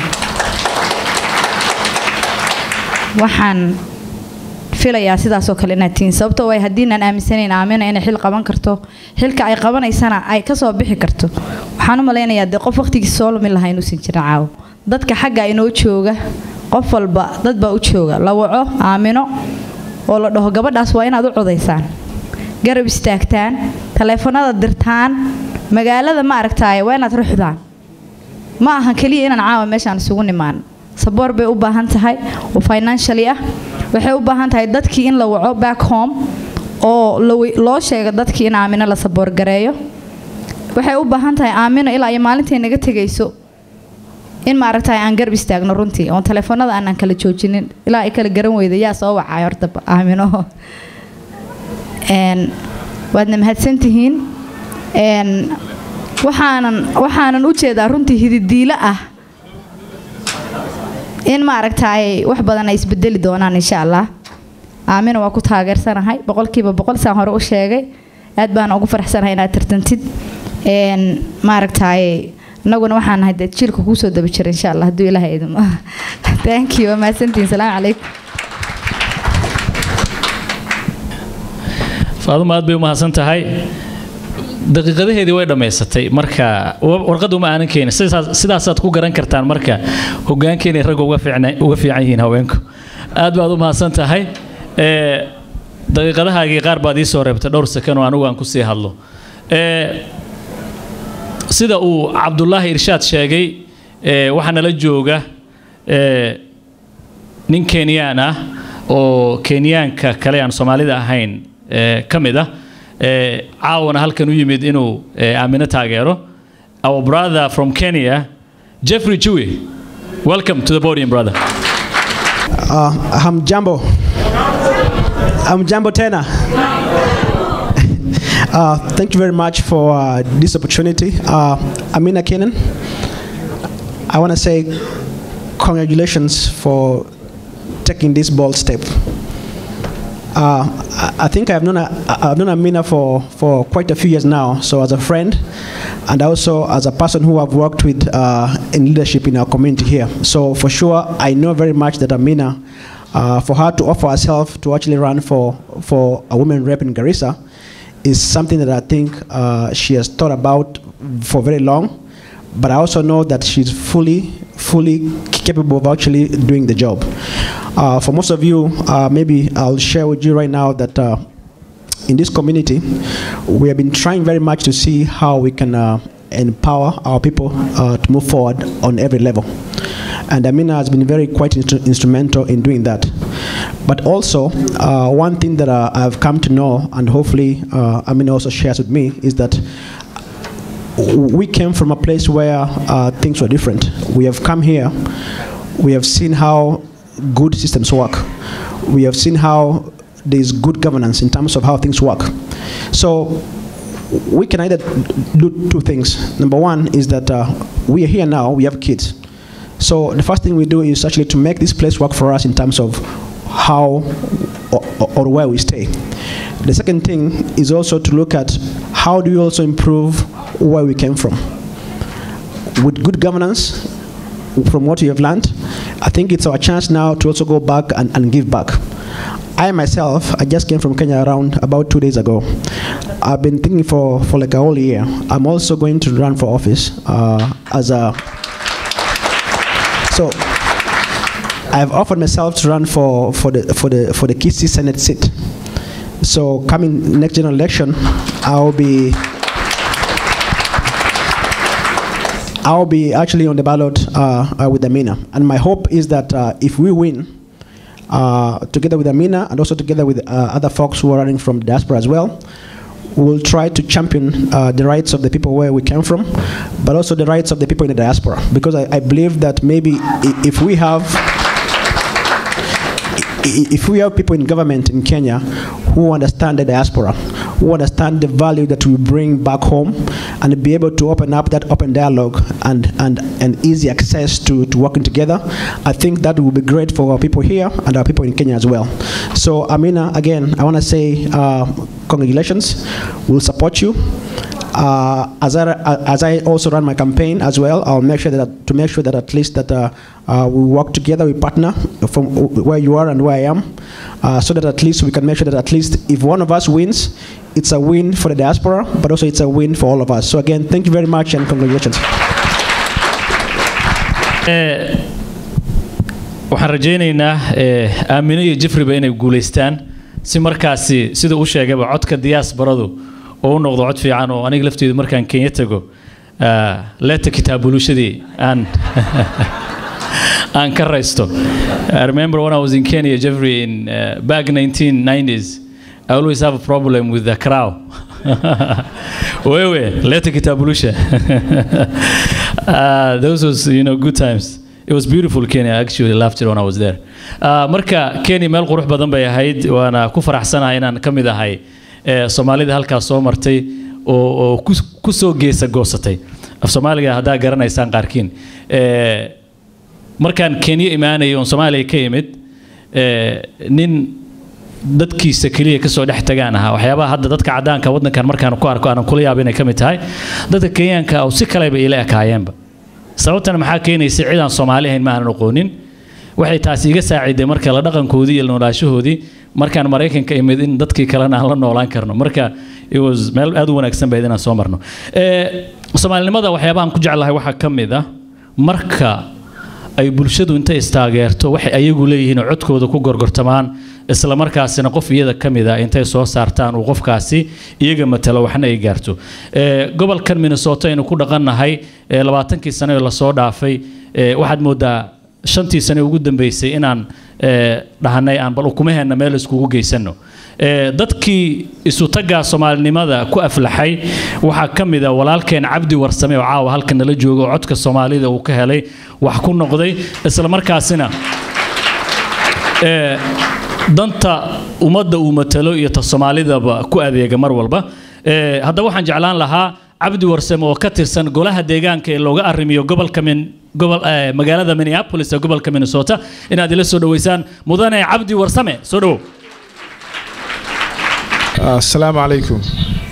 waxaan filayaa sidaasoo kale inaad tihiin sababtoo way haddiinaan aaminsanayn aamina inay xil qaban karto xilka ay qabanaysana ay kasoo bixi karto waxaan u malaynayaa dee qof waqtigiisa soo lumin lahaa inuusan jirin caawo dadka xagga inoo jooga qof walba dad baa u jooga la waco aamino oo la dhaho gabadhaas waa inaad u codaysaan garab istaagtaan taleefanada dirtaan magaalada ma aragtaaye waa inaad ruxdaan ma ahan keliya inaan caawa meeshaan isugu nimaan saboor bay u baahan tahay oo financially ah waxay u baahan tahay dadkii in la waco back home oo la wey- loo sheego dadkii in aamino la saboor gareeyo waxay u baahan tahay aamino ilaa iyo maalintay naga tegayso in maaragtahay aan garab istaagno runtii oon taleefanada aanan kala joojinin ilaa ay kala garan weyda yaa soo wacay horta aamino Een, waadna mahadsantihiin Een, waxaanan waxaanan u jeedaa runtii hididiilo ah in maaragtaay wax badan ay isbedeli doonaan insha allah aamina waa ku taageersanahay boqolkiiba boqol saan hore u sheegay aad baan ugu faraxsanahay inaad tartantid Een, maaragtaay innaguna waxaan nahay dee jiilka kuu soo daba jira insha allah hadduu ilaahay idimo thank you waa mahadsantihiin salaamu calaykum faadumo aad bay u mahadsan tahay daqiiqadaheedii way dhammaysatay marka wa- warqadda uma aanan keenin sidaas- sidaasaad ku garan kartaan marka hogaankeenay ragga uga fiicna- uga fiican yihiin haweenku aad baad u mahadsan tahay Eh, daqiiqadahaagii qaar baad ii soo reebtay dhowr sakan oo anigu aan ku sii hadlo Ee, sida uu cabdulaahi irshaad sheegay ee, waxaa nala jooga ee, nin kenyaan ah oo kenyaanka kale aan soomaalida ahayn ee, ka mid ah ee, caawana halkan u yimid inuu ee, aamino taageero our brother from kenya jeffrey chewe welcome to the podium brother Uh, hamjambo. Hamjambo tena. Uh, thank you very much for uh, this opportunity. Uh, Amina Kenan, I want to say congratulations for taking this bold step. Uh, I I think I've known, a, I've known Amina for, for quite a few years now, so as a friend and also as a person who I've worked with uh, in leadership in our community here. So for sure, I know very much that Amina, uh, for her to offer herself to actually run for, for a women rep in Garissa is something that I think uh, she has thought about for very long. But I also know that she's fully, fully capable of actually doing the job. Uh, for most of you, uh, maybe I'll share with you right now that uh, in this community, we have been trying very much to see how we can uh, empower our people uh, to move forward on every level. And Amina has been very quite instru- instrumental in doing that. But also, uh, one thing that uh, I've come to know, and hopefully uh, Amina also shares with me, is that we came from a place where uh, things were different. We have come here, we have seen how good systems work. We have seen how there's good governance in terms of how things work. So we can either do two things. Number one is that uh, we are here now, we have kids. So the first thing we do is actually to make this place work for us in terms of how or, or where we stay. The second thing is also to look at how do we also improve where we came from. With good governance, from what we have learned, I think it's our chance now to also go back and, and give back. I myself, I just came from Kenya around about two days ago. I've been thinking for, for like a whole year. I'm also going to run for office uh, as a. So I've offered myself to run for, for the for the for the Kisii Senate seat. So coming next general election, I'll be I'll be actually on the ballot uh, uh, with Amina, and my hope is that uh, if we win, uh, together with Amina and also together with uh, other folks who are running from the diaspora as well, we'll try to champion uh, the rights of the people where we came from, but also the rights of the people in the diaspora. Because I, I believe that maybe i- if we have i- if we have people in government in Kenya who understand the diaspora, who understand the value that we bring back home, and be able to open up that open dialogue and, and, and easy access to, to working together, I think that will be great for our people here and our people in Kenya as well. So, Amina, again, I want to say uh, congratulations. We'll support you. Uh, as, I, as I also run my campaign as well, I'll make sure that to make sure that at least that uh, uh, we work together, we partner from where you are and where I am, uh, so that at least we can make sure that at least if one of us wins, it's a win for the diaspora, but also it's a win for all of us. So again, thank you very much and congratulations. Eh, waxaan rajaynaynaa eh, aamino iyo jeffreyba inay guulaystaan si markaasi sida uu sheegayba codka diyaasbaradu oo u noqdo cod fiican oo aniga lafteedu markaan kenya tago ah, leeta kitaabulushadii aan aan ka raysto I remember when I was in Kenya, Jeffrey, in uh, back 1990s, I always have a problem with the crow. Wewe, leta kitabulusha. uh, those was, you know, good times. It was beautiful Kenya. I actually loved it when I was there. Uh, marka Kenya meel qurux badan bay ahayd waana ku faraxsanahay inaan ka mid ahay eh, Soomaalida halkaas soo martay oo oo ku ku soo geesa goosatay. Af Soomaaliga haddaa garanaysaan qaarkiin. Eh, markaan Kenya imaanay oon Soomaaliya ka imid eh, nin dadkiisa keliya kasoo dhex tagaan ahaa waxyaabaha hadda dadka cadaanka wadankan markaan ku arko aanan kula yaabin ay ka mid tahay dadka kenyaanka oo si kaleba ila ekaayeenba sababtana maxaa keenaysa cid aan soomaali ahayn ma aanan aqoonin waxay taasi iga saaciday marka la dhaqankoodii iyo noolaashahoodii markaan maraykanka imid in dadkii kalena aan la noolaan karno marka it was meel aad u wanaagsan bayd inaan soo marno Eh, soomaalinimada waxyaabahan ku jeclahay waxaa ka mid ah marka ay bulshadu intay istaageerto waxay ayagu leeyihiin oo codkooda ku gorgortamaan isla markaasina qof iyada ka mid a intay soo saartaan uu qofkaasi iyaga matalo waxna ay gaarto Ee, gobolkan minnesota aynu ku dhaqannahay ee, labaatankii sano ee lasoo dhaafay ee, waxaad moodaa shantii sano ee ugu dambeysay inaan ee, dhahanay aan bal ukumaheena meel iskugu geysano Ee, dadkii isutagaa soomaalinimada ku aflaxay waxaa ka mid a walaalkeen cabdi warsame oo caawa halka nala jooga oo codka soomaalida uu ka helay wax ku noqday isla markaasina ee, danta ummadda uu matalo iyo ta soomaalidaba ku adeega mar walba Ee, haddaba waxaan jeclaan lahaa cabdi warsame oo ka tirsan golaha deegaanka ee looga arrimiyo gobolka min gobol ee, magaalada minneapolis ee gobolka minnesota inaad ila soo dhoweysaan mudane cabdi warsame soo dhowow asalaamu calaykum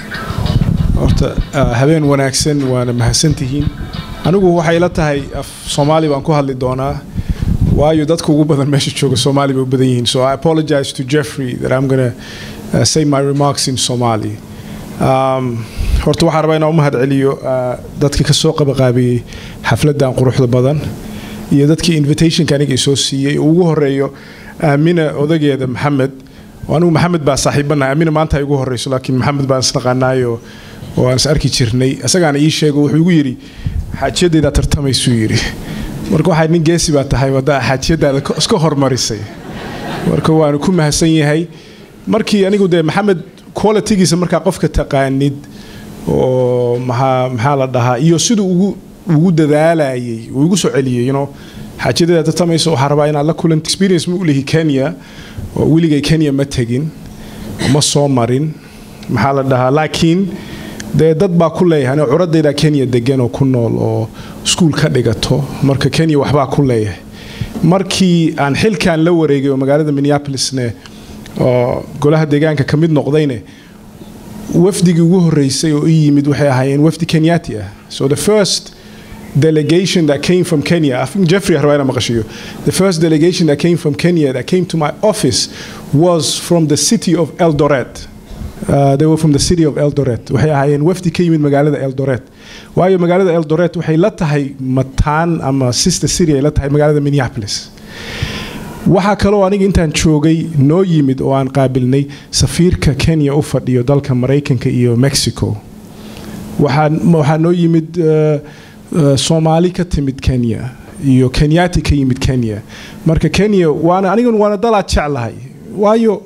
horta ah, habeen wanaagsan waana mahadsantihiin anigu waxay ila tahay af soomaali baan ku hadli doonaa waayo dadka ugu badan meesha jooga soomaali bay u badan yihiin so i apologize to jeffrey that i'm gonna uh, say my remarks in somali um, horta waxaan rabaa inaan u mahad celiyo ah, dadka ka soo qabaqaabiyey xafladdan quruxda badan iyo dadkii invitationka aniga isoo siiyey oo ugu horeeyo aamina odageeda maxamed oo anigu maxamed baa saaxiibanahay aamina maanta ay ugu horeyso laakiin maxamed baan isnaqaanaayo oo aan is arki jirnay isagaana ii sheego wuxuu igu yidhi xaajiyadaydaa tartamaysuu yidhi marka waxaa nin geesi baa tahay wadda xaajiyadaada ko- iska hormarisay marka waanu ku mahadsan yahay markii anigu dee maxamed qualitygiisa markaa qofka taqaanid oo maxaa maxaa la dhahaa iyo siduu ugu ugu dadaalayay uu igu soo celiyey you know xaajiyadada tartamaysa waxaa rabaa inaad la kulan experience ma u lihi kenya oo weligay kenya ma tegin oo ma soo marin maxaa la dhahaa laakiin dee dad baa ku leeyahay anoo curadayda kenya degan oo ku nool oo iskuul ka dhigato marka kenya waxbaa ku leeyahay markii aan xilkan la wareegay oo magaalada minneapolisne oo golaha deegaanka ka mid noqdayne wafdigii ugu horeysay oo ii yimid waxay ahaayeen wafdi kenyati ah so the first delegation that came from Kenya, I think Jeffrey Harwaina Makashiyo, the first delegation that came from Kenya that came to my office was from the city of Eldoret. Uh, they were from the city of Eldoret. Waxay ahaayeen wafdi ka yimid magaalada Eldoret. Waayo magaalada Eldoret waxay la tahay mataan ama sister city ay la tahay magaalada Minneapolis. waxaa kaloo aniga intaan joogay noo yimid oo aan qaabilnay safiirka kenya u fadhiyo dalka maraykanka iyo mexico waxaa waxaa noo yimid uh, uh, soomaali ka timid kenya iyo kenyati ka yimid kenya marka kenya waana anigan waana dal aad jeclahay waayo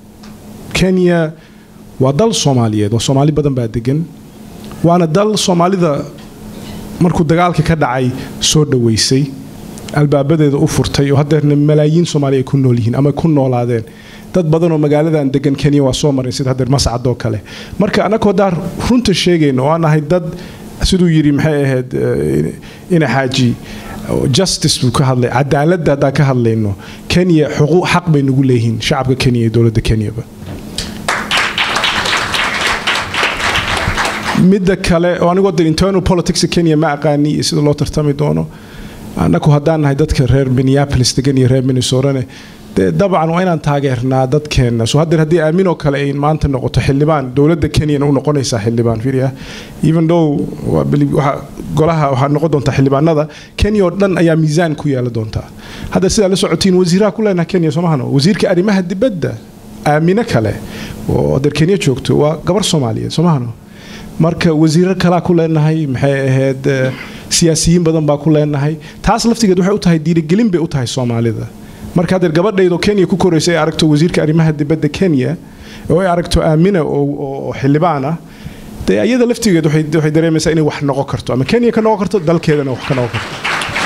kenya waa dal soomaaliyeed oo soomaali badan baa degan waana dal soomaalida markuu dagaalka ka dhacay soo dhoweysay albaabadeeda u furtay oo hadeerna malaayiin soomaali ay ku nool yihiin ama ku noolaadeen dad badan oo magaaladan degan kenya waa soo marin sida hadeer mascad oo kale marka annagoo daar runta sheegayno oo aan ahay dad siduu yidhi maxay ahayd eh, ina xaaji oo justice buu ka hadlay cadaaladda haddaan ka hadlayno kenya xuquuq xaq bay nagu leeyihiin shacabka kenya iyo dowladda kenyaba midda kale oo anigoo de internal politics kenya ma aqaani iyo sida loo tartami doono annagu haddaan nahay dadka reer minneapolis degan iyo reer minnesotane dee dabcan waa inaan taageernaa dadkeenna so haddeer haddii aaminoo kale ay maanta noqoto xildhibaan dowladda kenyana u noqonaysaa xildhibaan firia even though waa beli- waxa- golaha waxaa noqon doontaa xildhibaanada kenya oo dhan ayaa miisaan ku yaala doontaa hadda sidaa la socotiin wasiiraha ku leenaha kenya soomahano wasiirka arrimaha dibadda aamino kale oo adeer kenya joogto waa gabar soomaaliyeed soomahano marka wasiiro kalaa ku leenahay maxay ahayd eh, siyaasiyiin badan baa ku leenahay taas laftigeed waxay u tahay dhiirigelin bay u tahay soomaalida marka haddeer gabadhaydoo kenya ku koraysa ay aragto wasiirka arrimaha dibadda kenya oo ay aragto aamina oo oo xildhibaan ah dee iyada laftigeed waxay waxay dareemaysaa inay wax noqon karto ama kenya ka noqon karto dalkeedana wax ka noqon karto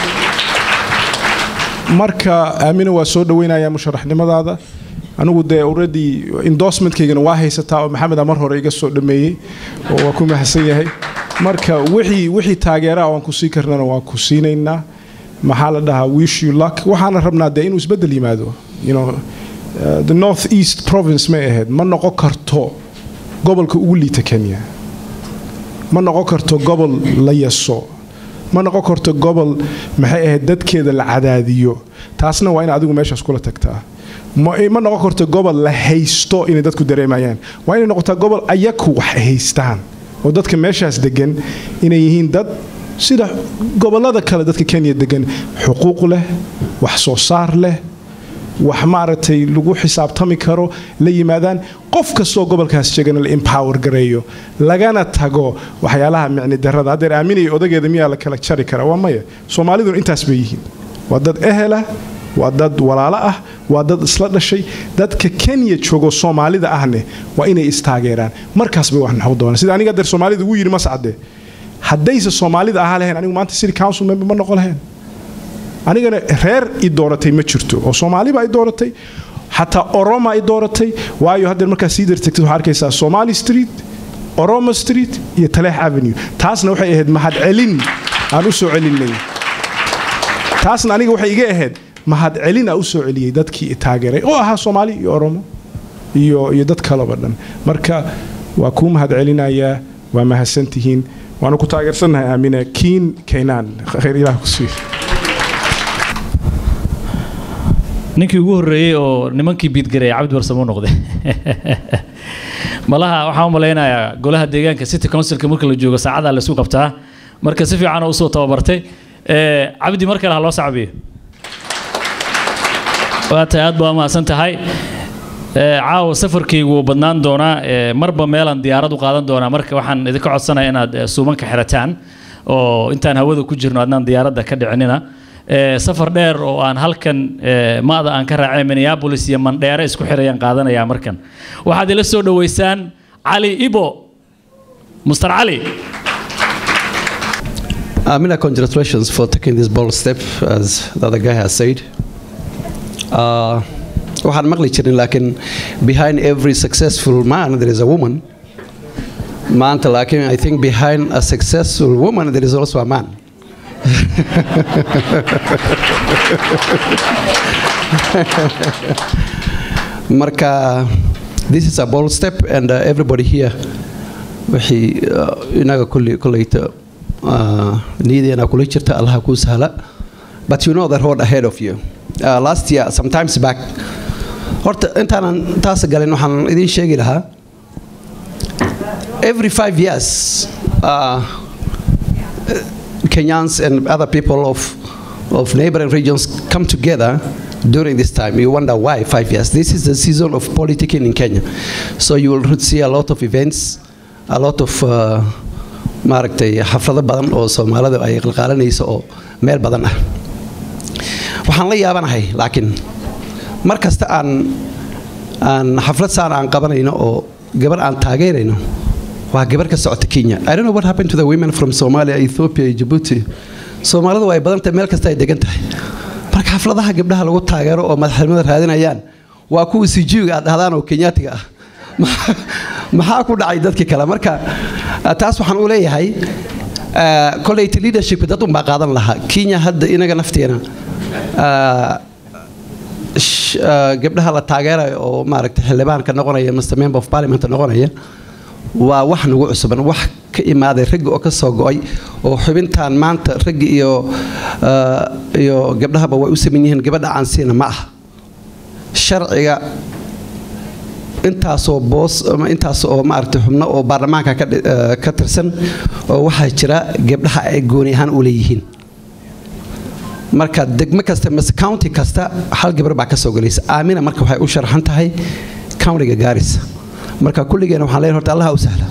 marka aamina waa soo dhaweynayaa musharaxnimadaada anigu dee already endorsementkaygana waa haysataa oo maxamed amar hore iga soo dhameeyey oo waa ku mahadsan yahay marka wixii wixii taageeraa waan ku sii karnana waan ku siinaynaa maxaa la dhahaa wish you luck waxaana rabnaa dee inuu isbeddel yimaado you know uh, the north east province may ahayd ma noqon karto gobolka ugu liita kenya ma noqon karto gobol la yaso ma noqon karto gobol maxay ahayd dadkeeda la cadaadiyo taasna waa in adigu meeshaas kula tagtaa ma ma noqon karto gobol la haysto inay dadku dareemayaan waa inay noqotaa gobol ayaku wax haystaan oo dadka meeshaas degan inay yihiin dad sida gobolada kale dadka kenya degan xuquuq leh wax soo saar leh wax maaragtay lagu xisaabtami karo la yimaadaan qof kastoo gobolkaas sheegana la empower gareeyo lagana tago waxyaalaha micni darada haddeer aaminaya odageeda miyaa la kala jari karaa waa maya soomaaliduna intaas bay yihiin waa dad ehela waa dad walaalo ah waa dad isla dhashay dadka kenya joogo soomaalida ahne waa inay istaageeraan markaas bay wax noqon doonaan sida aniga adeer soomaalida ugu yidhi mascade haddayse soomaalida ahaa lahayn anigu maanta city council member ma noqon lahayn anigana reer i dooratay ma jirto oo soomaaliba ay dooratay xataa oroma ay dooratay waayo haddeer markaa sii dartagtid waxaa arkaysaa somali street oromo street iyo taleex avenue taasna waxay ahayd mahadcelin aan u soo celinay taasna aniga waxay iga ahayd mahadcelin aan u soo celiyey dadkii i taageeray oo ahaa soomaali iyo oromo iyo iyo dad kaleba dhan marka waa kuu mahadcelinayaa waa mahadsantihiin waanu ku taageersannahay aamina kiin kaynaan khayr ilaah ku siiyo ninkii ugu horreeyey oo nimankii biidgareey cabdi warsamo noqday malaha waxaan u malaynayaa golaha deegaanka city councilka marka la joogo saacadaa la isku qabtaa marka si fiican oo usoo tababartay Eh, cabdi mar kale ha loo sacbiyo waa tahay aad baa mahadsan tahay Eh, caawa safarkaygu wuu badnaan doonaa Eh, marba meelaan diyaarad u qaadan doonaa marka waxaan idinka codsanaya inaad eh, suumanka xirataan oo intaan hawada ku jirno adnaan diyaaradda ka dhicinina Eh, safar dheer oo aan halkan eh, maada aan ka raacay minneapolis iyo mandheere isku xirayaan qaadanayaa markan waxaad ila soo dhoweysaan cali ibo muster cali Amina, congratulations for taking this bold step, as the other guy has said. Uh, waxaan maqli jirin laakiin behind every successful man there is a woman maanta laakiin i think behind a successful woman there is also a man marka this is a bold step and uh, everybody here wixii uh, inaga kulli kolleyta uh, niyadeena kula jirta allaha kuu sahla but you know the road ahead of you uh, last year sometimes back horta intaanan taas galin waxaan idiin sheegi lahaa every five years uh, Kenyans and other people of, of neighboring regions come together during this time. You wonder why five years. This is the season of politicking in Kenya. So you will see a lot of events, a lot of uh, maaragtay xaflado badan oo soomaalida ay qalqaalanayso oo meel badan ah waxaan la yaabanahay laakiin mar kasta aan aan xaflad saan aan qabanayno oo gabar aan taageerayno waa gabar ka socota kenya i don't know what happened to the women from somalia ethiopia iyo djibouti soomaalidu ay badan tahay meel kasta ay degan tahay marka xafladaha gabdhaha lagu taageero oo madaxnimada raadinayaan waa kuwa sijiiga aad dhahdaan oo kenyaatiga ah maxaa ku dhacay dadkii kale marka taas waxaan u leeyahay koleyta leadership dad unbaa qaadan lahaa kenya hadda inaga nafteena gabdhaha la taageerayo oo maaragtay xildhibaanka noqonaya mr member of parliament noqonaya waa wax nagu cusuban wax ka imaaday raggi oo ka soo go'ay oo xubintan maanta raggi iyo iyo gabdhahaba way u saman yihiin gabadha aan siina ma ah sharciga intaasoo boos ama intaas oo maaragtay xubno oo baarlamaanka ka tirsan oo waxaa jira gabdhaha ay gooni ahaan u leeyihiin marka degmo kasta mise county kasta hal gabar baa ka soo galaysa aamina marka waxay u sharaxan tahay countiga gaarisa marka kulligeena waxaan leeyahay horta allaha u sahla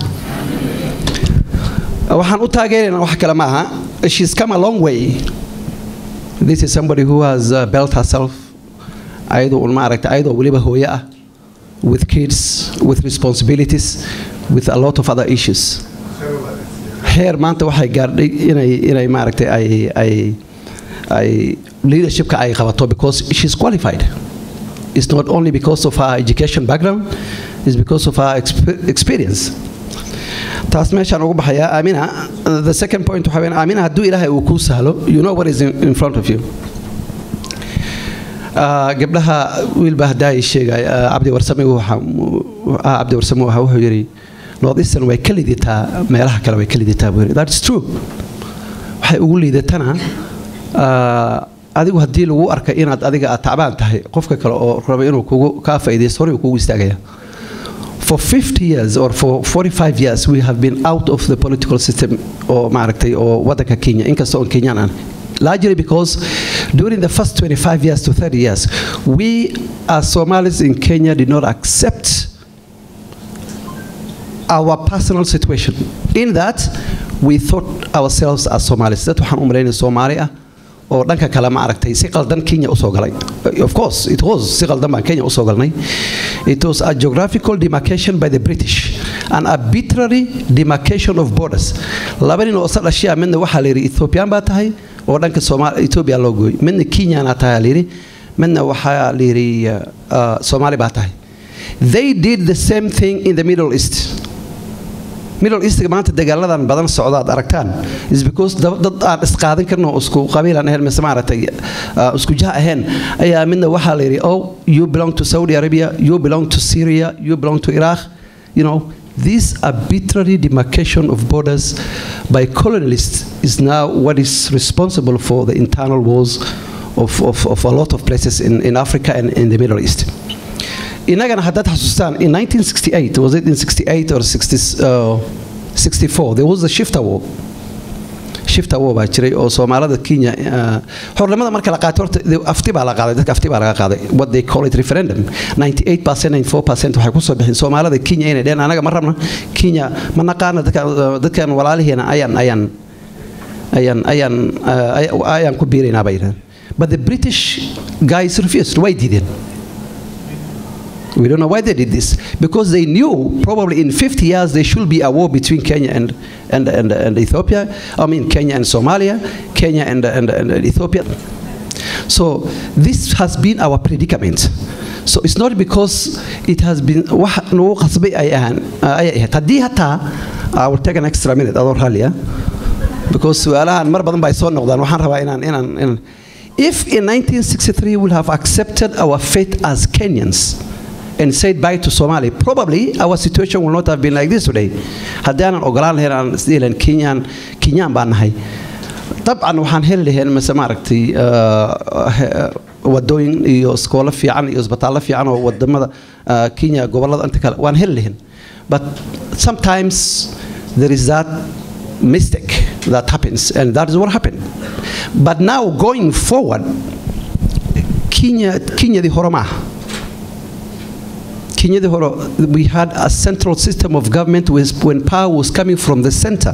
waxaan u taageeraynaa wax kale ma aha she's come a long way this is somebody who has uh, built herself ayadoo un maaragtay ayadoo weliba hooyo ah with kids with responsibilities with a lot of other issues heer maanta waxay gaardhay inay inay maaragtay ay ay ay leadershipka ay qabato because she's qualified it's not only because of her education background it's because of her exp- experience taas meeshaan ugu baxayaa aamina the second point waxaa weyn aamina hadduu ilaahay uu kuu sahlo you know what is in, in front of you gabdhaha wiilbaa haddaa sheegay cabdi warsame cabdi warsame waxa wuxuu yidhi north eastern way ka lidataa meelaha kale way ka lidataa buu yidhi that's true waxay ugu liidatana adigu haddii lagu arka inaad adiga aad tacbaan tahay qofka kale oo raba inuu kugu kaa faa'iidaysto hore uu kugu istaagaya for 50 years or for 45 years we have been out of the political system oo maaragtay oo waddanka kenya inkasta oon kenyaan aan largely because during the first 25 years to 30 years, we as Somalis in Kenya did not accept our personal situation. In that, we thought ourselves as Somalis. That waxaan u malaynay Soomaali ah oo dhanka kale ma aragtay si qaldan Kenya usoo galay. Of course, it was si qaldan baan Kenya usoo galnay. It was a geographical demarcation by the British, an arbitrary demarcation of borders. Laba nin oo sadhashiya midna waxaa la yidhi Ethiopian baa tahay oo dhanka Soomaali Ethiopia loo gooyay. Midna Kenyan tahay la yidhi, midna waxaa la yidhi uh, Soomaali baa tahay. They did the same thing in the Middle East. middle eastga maanta dagaaladan badan socda aad aragtaan is because dad aan isqaadan karno isku qabiilan ahayn mise maaragtay isku jah ahayn ayaa midna waxaa la yidhi oh you belong to saudi arabia you belong to syria you belong to iraq you know this arbitrary demarcation of borders by colonialists is now what is responsible for the internal wars of, of, of a lot of places in, in africa and in the middle east inagana haddaad xasuustaan in 1968 was it in 68 or 60, uh, 64 there was a shifter war shifter war baa jiray oo soomaalida kenya xornimada marka la qaatay horta afti baa la qaaday dadka afti baa laga qaaday what they call it referendum 98 94 waxay kusoo bixin soomaalida kenya inay dheen anaga ma rabna kenya ma naqaana dadkan walaalihiina ayaan ayaan ayaan ayaan ayaan ku biiraynaa bay yidhahdeen but the british guys refused way diideen We don't know why they did this. Because they knew probably in 50 years there should be a war between Kenya and, and, and, and Ethiopia. I mean, Kenya and Somalia, Kenya and, and, and Ethiopia. So this has been our predicament. So it's not because it has been wax nagu qasbay ay ahaan ay ahayd haddii hataa I will take an extra minute adoo raalliya because su'aalahan mar badan ba ay soo noqdaan waxaan rabaa inaan inaan inaan if in 1963 we have accepted our fate as Kenyans and said bye to Somali, probably our situation will not have been like this today. haddaanan ogolaan lahayn aan isdhihi lahayn kenyaan kenyaan baan nahay dabcan waxaan heli lahayn mise maaragtay wadooyin iyo iskoolo fiican iyo isbitaallo fiican oo wadamada kenya gobollada inta kale waan heli lahayn but sometimes there is that mistake that happens and that is what happened but now going forward kenya kenyadii hore ma aha Kenyadi Horo, we had a central system of government with, when power was coming from the center.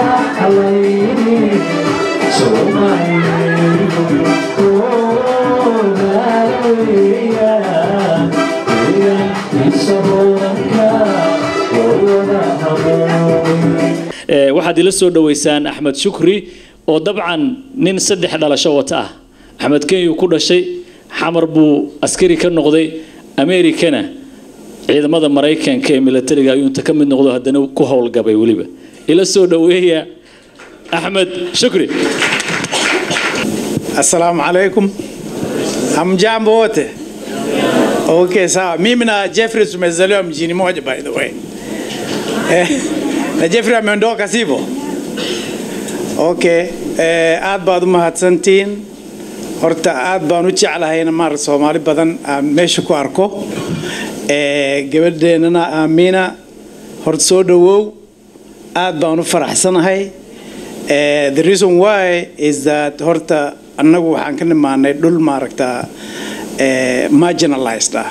So my Eh, waxaad ila soo dhoweysaan axmed shukri oo dabcan nin saddex dhalasho wata ah axmed kenya ku dhashay xamar buu askari ka noqday amerikana ciidamada maraykanka ee milatariga ayuu inta ka mid noqdo haddana ku howlgabay weliba ila soo dhoweeya axmed shukri Assalamu alaikum. Hamjambo wote. Okay, sawa. Mimi na Jeffrey tumezaliwa mjini moja by the way. Eh, na Jeffrey ameondoka sivyo? Okay. Eh, aad baad u mahadsantihiin. Horta aad baan u jeclahay in maar Soomaali badan aan meesha ku arko. Eh, gabadheennana Aamina horta soo dhawow. Aad baan u faraxsanahay. Eh, the reason why is that horta annagu waxaan ka nimaanay dhul maaragtaa eh, marginalized ah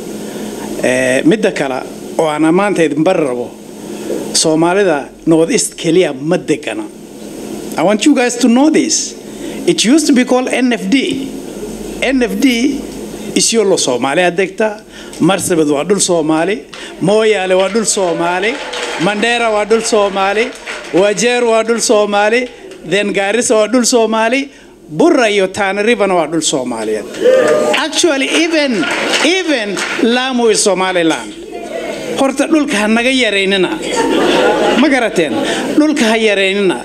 Eh, midda kale oo aan maanta idin bari rabo soomaalida north east keliya ma degana i want you guys to know this it used to be called nfd nfd isyolo soomaaliya degta marsabad waa dhul soomaali mooyaale waa dhul soomaali mandheera waa dhul soomaali wajeer waa dhul soomaali then gaarisa waa dhul soomaali burra iyo tana rivana waa dhul soomaaliyeed actually even even lamu is somaliland horta dhulka ha naga yaraynina ma garateen dhulka ha yaraynina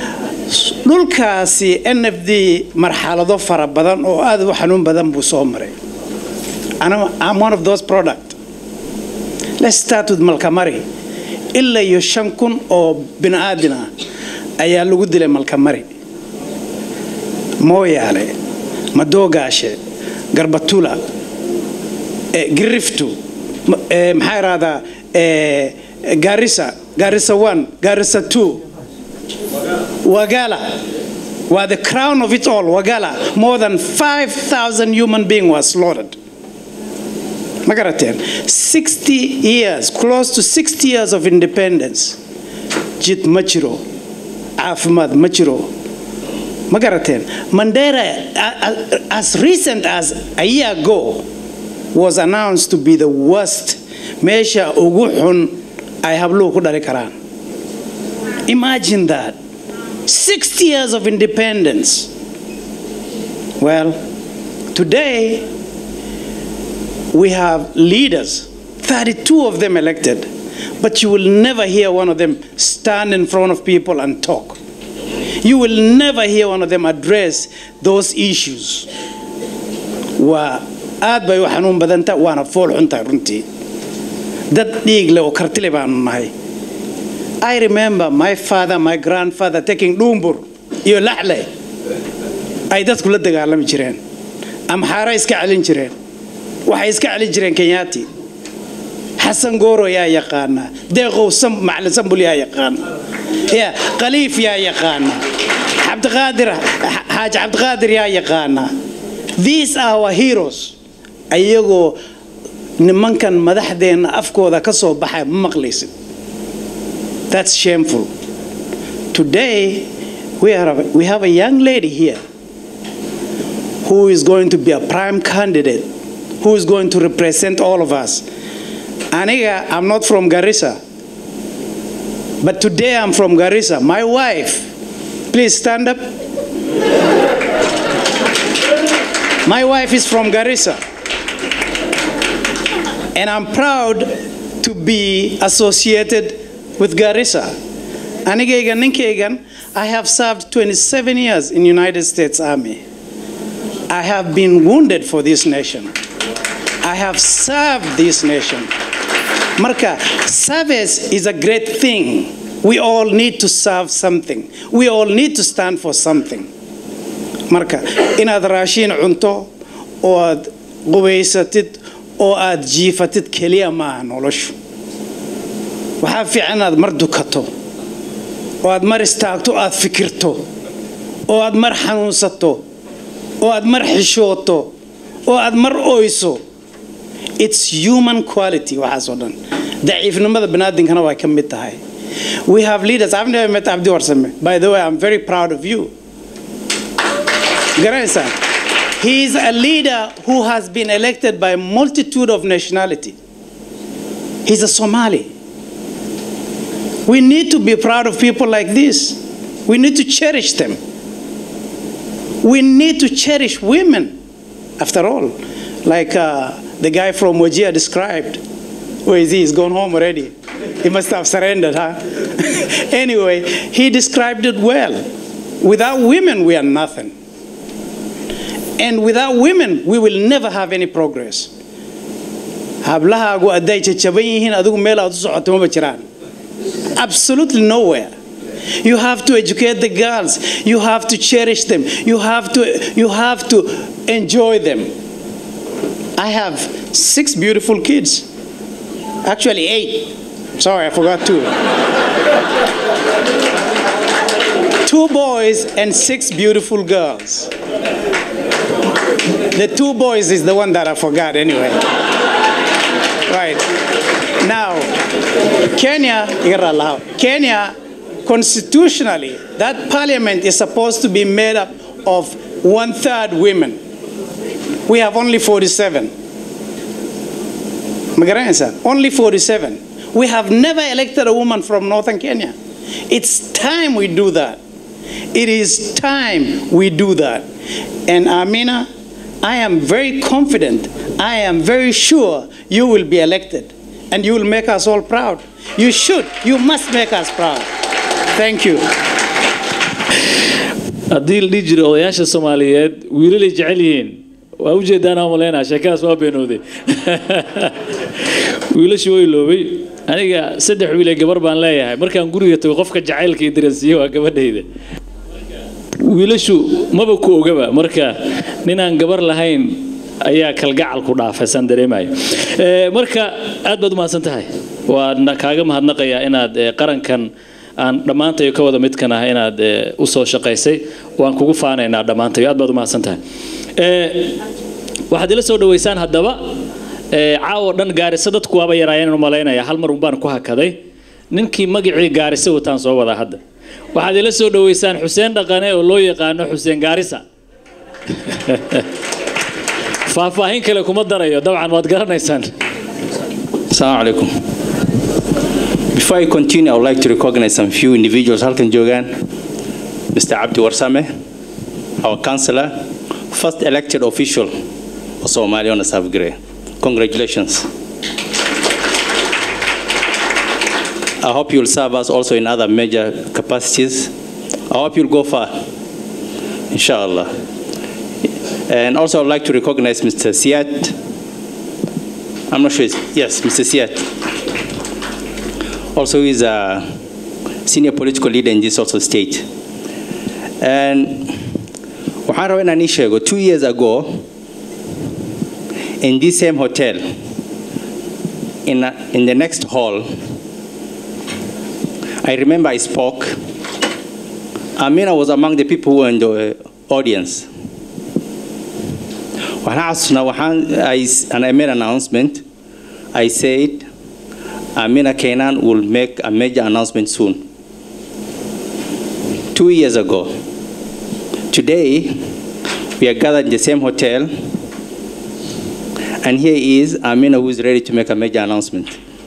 dhulkaasi nfd marxalado fara badan oo aad u xanuun badan buu soo maray Ana- I'm one of those product let's start with malkamari ilaa iyo shan kun oo bini aadin ah ayaa lagu dilay malkamari mooyaale madoogaashe garbatula eh, giriftu ma- eh, maxaa irahdaa eh, garissa garissa one garissa two wagala waa the crown of it all wagala more than 5000 human being was slaughtered ma garateen 60 years close to 60 years of independence jid ma jiro caafimaad ma jiro ma garateen mandera a- a- as recent as a year ago was announced to be the worst meesha ugu xun ay habluhu ku dhali karaan imagine that 60 years of independence well today we have leaders 32 of them elected but you will never hear one of them stand in front of people and talk you will never hear one of them address those issues waa aad bay u xanuun badanta waana fool xuntahay runtii dad dhiig leh oo kartile baanu nahay i remember my father my grandfather taking dhuumbur iyo laxle ay dadku la dagaalami jireen amxaara iska celin jireen waxay iska celin jireen kenyaati xasan gooro yaa yaqaana deeqow sam macalin sambul yaa yaqaana ya khaliif yaa yaqaana cabdiqaadir xaaji cabdiqaadir yaa yaqaana these are our heroes ayagoo nimankan madaxdeenna afkooda ka soo baxay ma maqlaysid that's shameful today we, are, we have a young lady here who is going to be a prime candidate who is going to represent all of us aniga i'm not from garissa but today i'm from garissa my wife please stand up my wife is from garissa and i'm proud to be associated with garissa anigayga ninkaygan i have served 27 years in united states army i have been wounded for this nation i have served this nation marka service is a great thing we all need to serve something we all need to stand for something marka inaad raashiin cunto oo aad qubaysatid oo aad jiifatid keliya maaha noloshu waxaa fiican inaad mar dukato oo aad mar istaagto aad fikirto oo aad mar xanuunsato oo aad mar xishooto oo aad mar oyso it's human quality waxaasoo dhan daciifnimada banaadinkana way ka mid tahay we have leaders i've never met abdi warsame by the way i'm very proud of you garanaysaa he is a leader who has been elected by a multitude of nationality he's a somali We need to be proud of people like this. We need to cherish them. We need to cherish women, after all, like uh, the guy from Wajir described. Where is he? He's gone home already. He must have surrendered, huh? anyway, he described it well. Without women, we are nothing. And without women, we will never have any progress. hablahaagu hadday jajaban yihiin adigu meel aad u socoto maba jiraan absolutely nowhere you have to educate the girls you have to cherish them you have to you have to enjoy them i have six beautiful kids actually eight sorry i forgot two two boys and six beautiful girls the two boys is the one that i forgot anyway Right. Now, Kenya, Kenya, constitutionally, that parliament is supposed to be made up of one third women. We have only 47. Magaransa, only 47. We have never elected a woman from northern Kenya. It's time we do that. It is time we do that. And Amina, I am very confident, I am very sure you will be elected and you will make us all proud. You should, you must make us proud. Thank you. haddii la dhihi jiro odayaasha soomaaliyeed wiilalay jecel yihiin waa u jeedaanaa malaynaa sheekadaas waa beenooday wiilashu way loobay aniga saddex wiil ee gabar baan leeyahay markaan guriga tago qofka jacaylka i dareensiiye waa gabadhayda wiilashu maba ku ogaba marka ninaan gabar lahayn ayaa kalgacal ku dhaafay saan dareemayo marka aad baad u mahadsan tahay waan kaaga mahadnaqayaa inaad qarankan aan dhammaantayo ka wada midkan ah inaad u soo shaqaysay waan kugu faanaynaa dhammaantayo aad baad u mahadsan tahay waxaad ila soo dhaweysaan haddaba caawo dhan gaarisa dadku waaba yaraayeen malaynaya hal mar unbaan ku hakaday ninkii magacii gaarisa wataan soo wadaa hadda waxaad ila soo dhaweysaan xuseen dhaqane oo loo yaqaano xuseen gaarisa faahfaahin kale kuma darayo dabcan waad garanaysaan Assalamu alaikum. Before I continue, I would like to recognize some few individuals halkan joogaan. Mr. Abdi Warsame, our councillor, first elected official of Somalia on the South Grey. Congratulations. I hope you'll serve us also in other major capacities. I hope you'll go far, inshallah. And also, I'd like to recognize Mr. Siat. I'm not sure. It's, yes, Mr. Siat. Also, he's a senior political leader in this also state. And waxaan rabaa inaan ii sheego two years ago in this same hotel in, a, in the next hall I remember I spoke. Amina was among the people who were in the audience. Waxaan xasuusnaa waxaan I, and I made an announcement. I said Amina Kenan will make a major announcement soon. Two years ago. Today, we are gathered in the same hotel, and here is Amina who is ready to make a major announcement.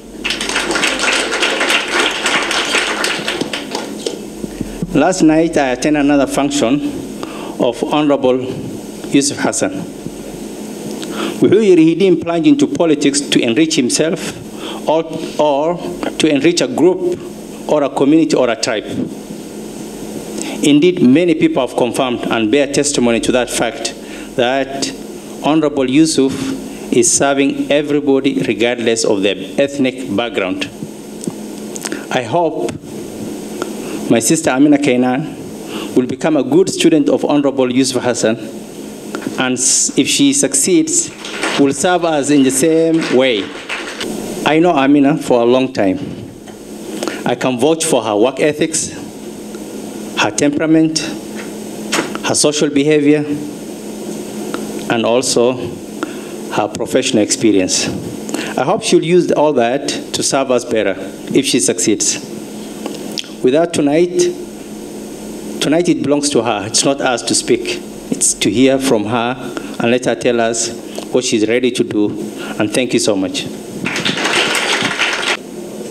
Last night, I attended another function of Honorable Yusuf Hassan. Wuxuu yidhi he didn't plunge into politics to enrich himself or, or to enrich a group or a community or a tribe. Indeed, many people have confirmed and bear testimony to that fact that Honorable Yusuf is serving everybody regardless of their ethnic background. I hope my sister Amina Kainan will become a good student of Honorable Yusuf Hassan, and if she succeeds, will serve us in the same way. I know Amina for a long time. I can vouch for her work ethics, her temperament, her social behavior, and also her professional experience. I hope she'll use all that to serve us better if she succeeds. Without tonight, tonight it belongs to her. It's not us to speak. It's to hear from her and let her tell us what she's ready to do. And thank you so much.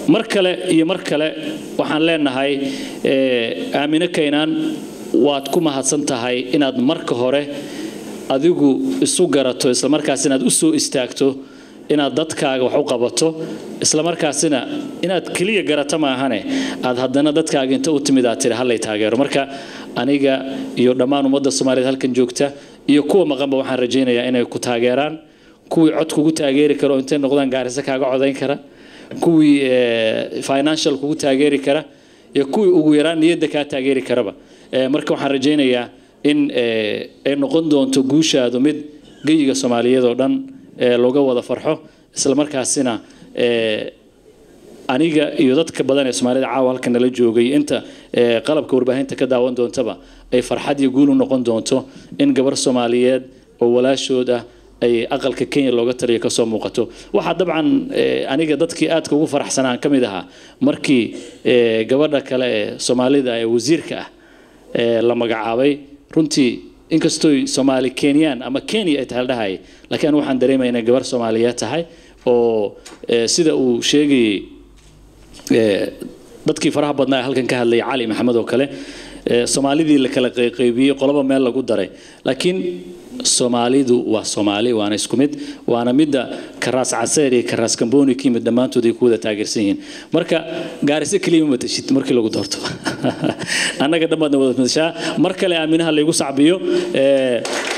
mar kale iyo mar kale waxaan leenahay eh, aamine kaynaan waad ku mahadsan tahay inaad marka hore adigu isu garato islamarkaas inaad u soo istaagto inaad dadkaaga wax u qabato islamarkaasina inaad keliya garato maahane aad haddana dadkaaga inta u timid aad tiri hallay taageero marka aniga iyo dhammaan ummadda soomaaliyeed halkan joogta iyo kuwa maqanba waxaan rajaynayaa inay ku taageeraan kuwii cod kugu taageeri kara oo intay noqdaan gaarisa kaaga codayn kara kuwii eh, financial kugu taageeri kara iyo kuwii ugu yaraan niyadda kaa taageeri karaba Eh, marka waxaan rajaynayaa in eh, ay noqon doonto guushaadu mid geyiga soomaaliyeed oo dhan eh, looga wada farxo islamarkaasina eh, aniga iyo dadka badan ee soomaalida caawa halka nala joogay inta eh, qalabka warbaahinta ka daawan doontaba ay farxad iyo guul u noqon doonto in gabar soomaaliyeed oo walaashood ah ay aqalka kenya looga taliyo kasoo muuqato waxaa dabcan eh, aniga dadkii aadka ugu faraxsanaan ka mid ahaa markii eh, gabadha kale ee soomaalida ee wasiirka ah ee la magacaabay runtii inkastooy soomaali kenyaan ama kenya ay tahay la dhahay laakiin anigu waxaan dareemaya inay gabar soomaaliyeed tahay oo eh, sida uu sheegayey eh, dadkii faraha badnaa ee halkan ka hadlayay cali maxamed oo kale eh, soomaalidii la kala qayqaybiyey qoloba meel lagu daray laakiin soomaalidu waa soomaali waana isku mid waana midda karaas caseer iyo karaas kamboni ka yimid dhammaantood ay ku wada taageersan yihiin marka gaariso keliya ma matashid markii lagu doorto annaga dhammaadna wada matashaa mar kale aaminaha laygu sacbiyo eh,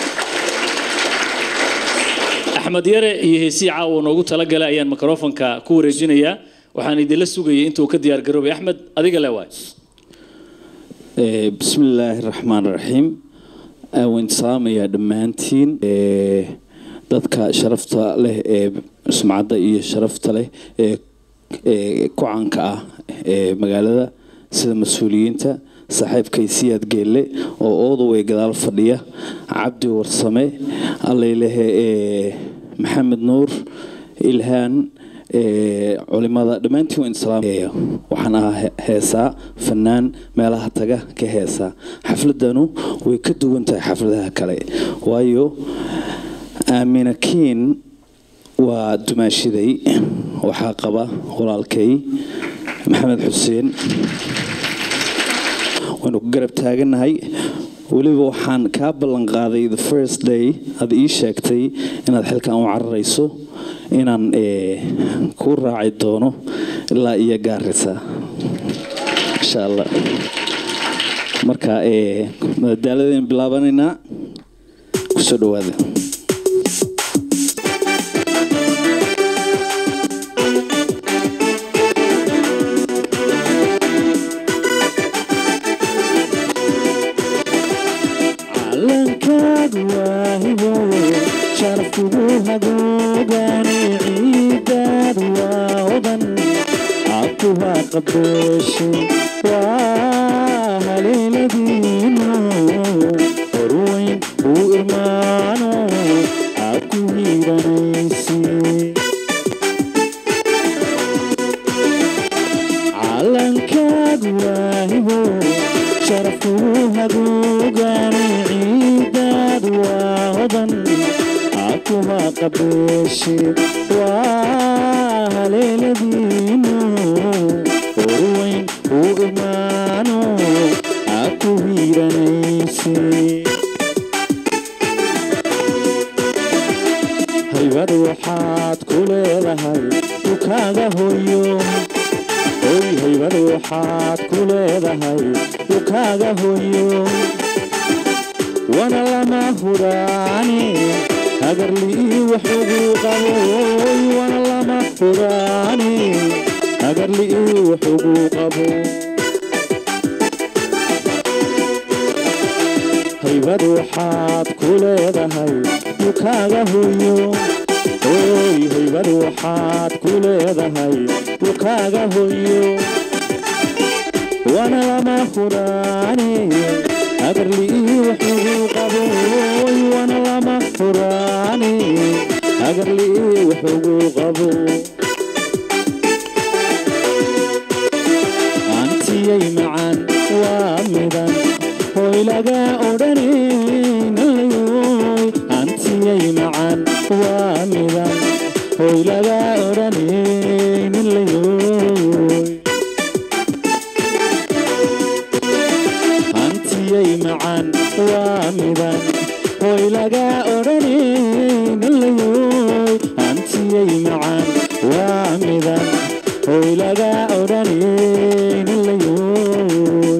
axmed yare iyo heesii caawa noogu talagalay ayaan mikrofonka ku wareejinayaa waxaan idinla sugayay intuu ka diyaar garoobay axmed adiga le waay Eh, bismi illaahi raxmaan raxiim Eh, waan salaamayaa dhammaantiin eh, dadka sharafta leh ee sumcadda iyo sharafta leh ee ee ku caanka ah ee magaalada sida mas-uuliyiinta saaxiibkay siyaad geelle oo oodaway gadaal fadhiya cabdi warsame allailehe ee maxamed nuur ilhaan ee culimada dhammaantiin waan islaamaya waxaan ahaa he- heesaa fanaan meelaha taga ka heesaa xafladanu way ka duwan tahay xafladaha kale waayo aamina kiin waa dumaashiday waxaa qaba walaalkay maxamed xuseen waynu ku garab taagannahay weliba waxaan kaa ballan qaaday the first day aad ii sheegtay inaad xilkan u cararayso inaan eh, kuu raaci doono ilaa iyo gaarisa insha allah marka eh, madadaaladaynu bilaabanaynaa kusoo dhawaada calankaadu waa hibo sharafkugu hagoogani ciidaadu waa odan cabkuwaa qabeeshe waa haleeladiino horweyn uu irmaano cabku hiiranaysi calankaadu waa hibo sharafkugu hagoogani ciidaadu waa hodan cabkuwa qabeeshe waa haleeladiino horweyn uu imaano cabku hiiranayse haybad waxaad ku leedahay dukaaga hoyo hoy haybad waxaad ku leedahay dukaaga hoyo wana lama huraani hagarlii wax ugu qabo hoy wana lama huraani hagarlii wax ugu qabo haybad waxaad ku leedahay dukaaga hoyo hoy haybad waxaad ku leedahay dukaaga hoyo wana lama huraani hagarlii wax ugu qabo hoy wana lama huraani hagarlii wax ugu qabo antiyay macaan waa midan hoy laga odhanaynayoy antiyay macaan waa midan hoy laga odhanaynayoy macaan waa midan hoy laga odhanaynalayooy hantiyay macaan waa midan hoy laga odhanaynalayooy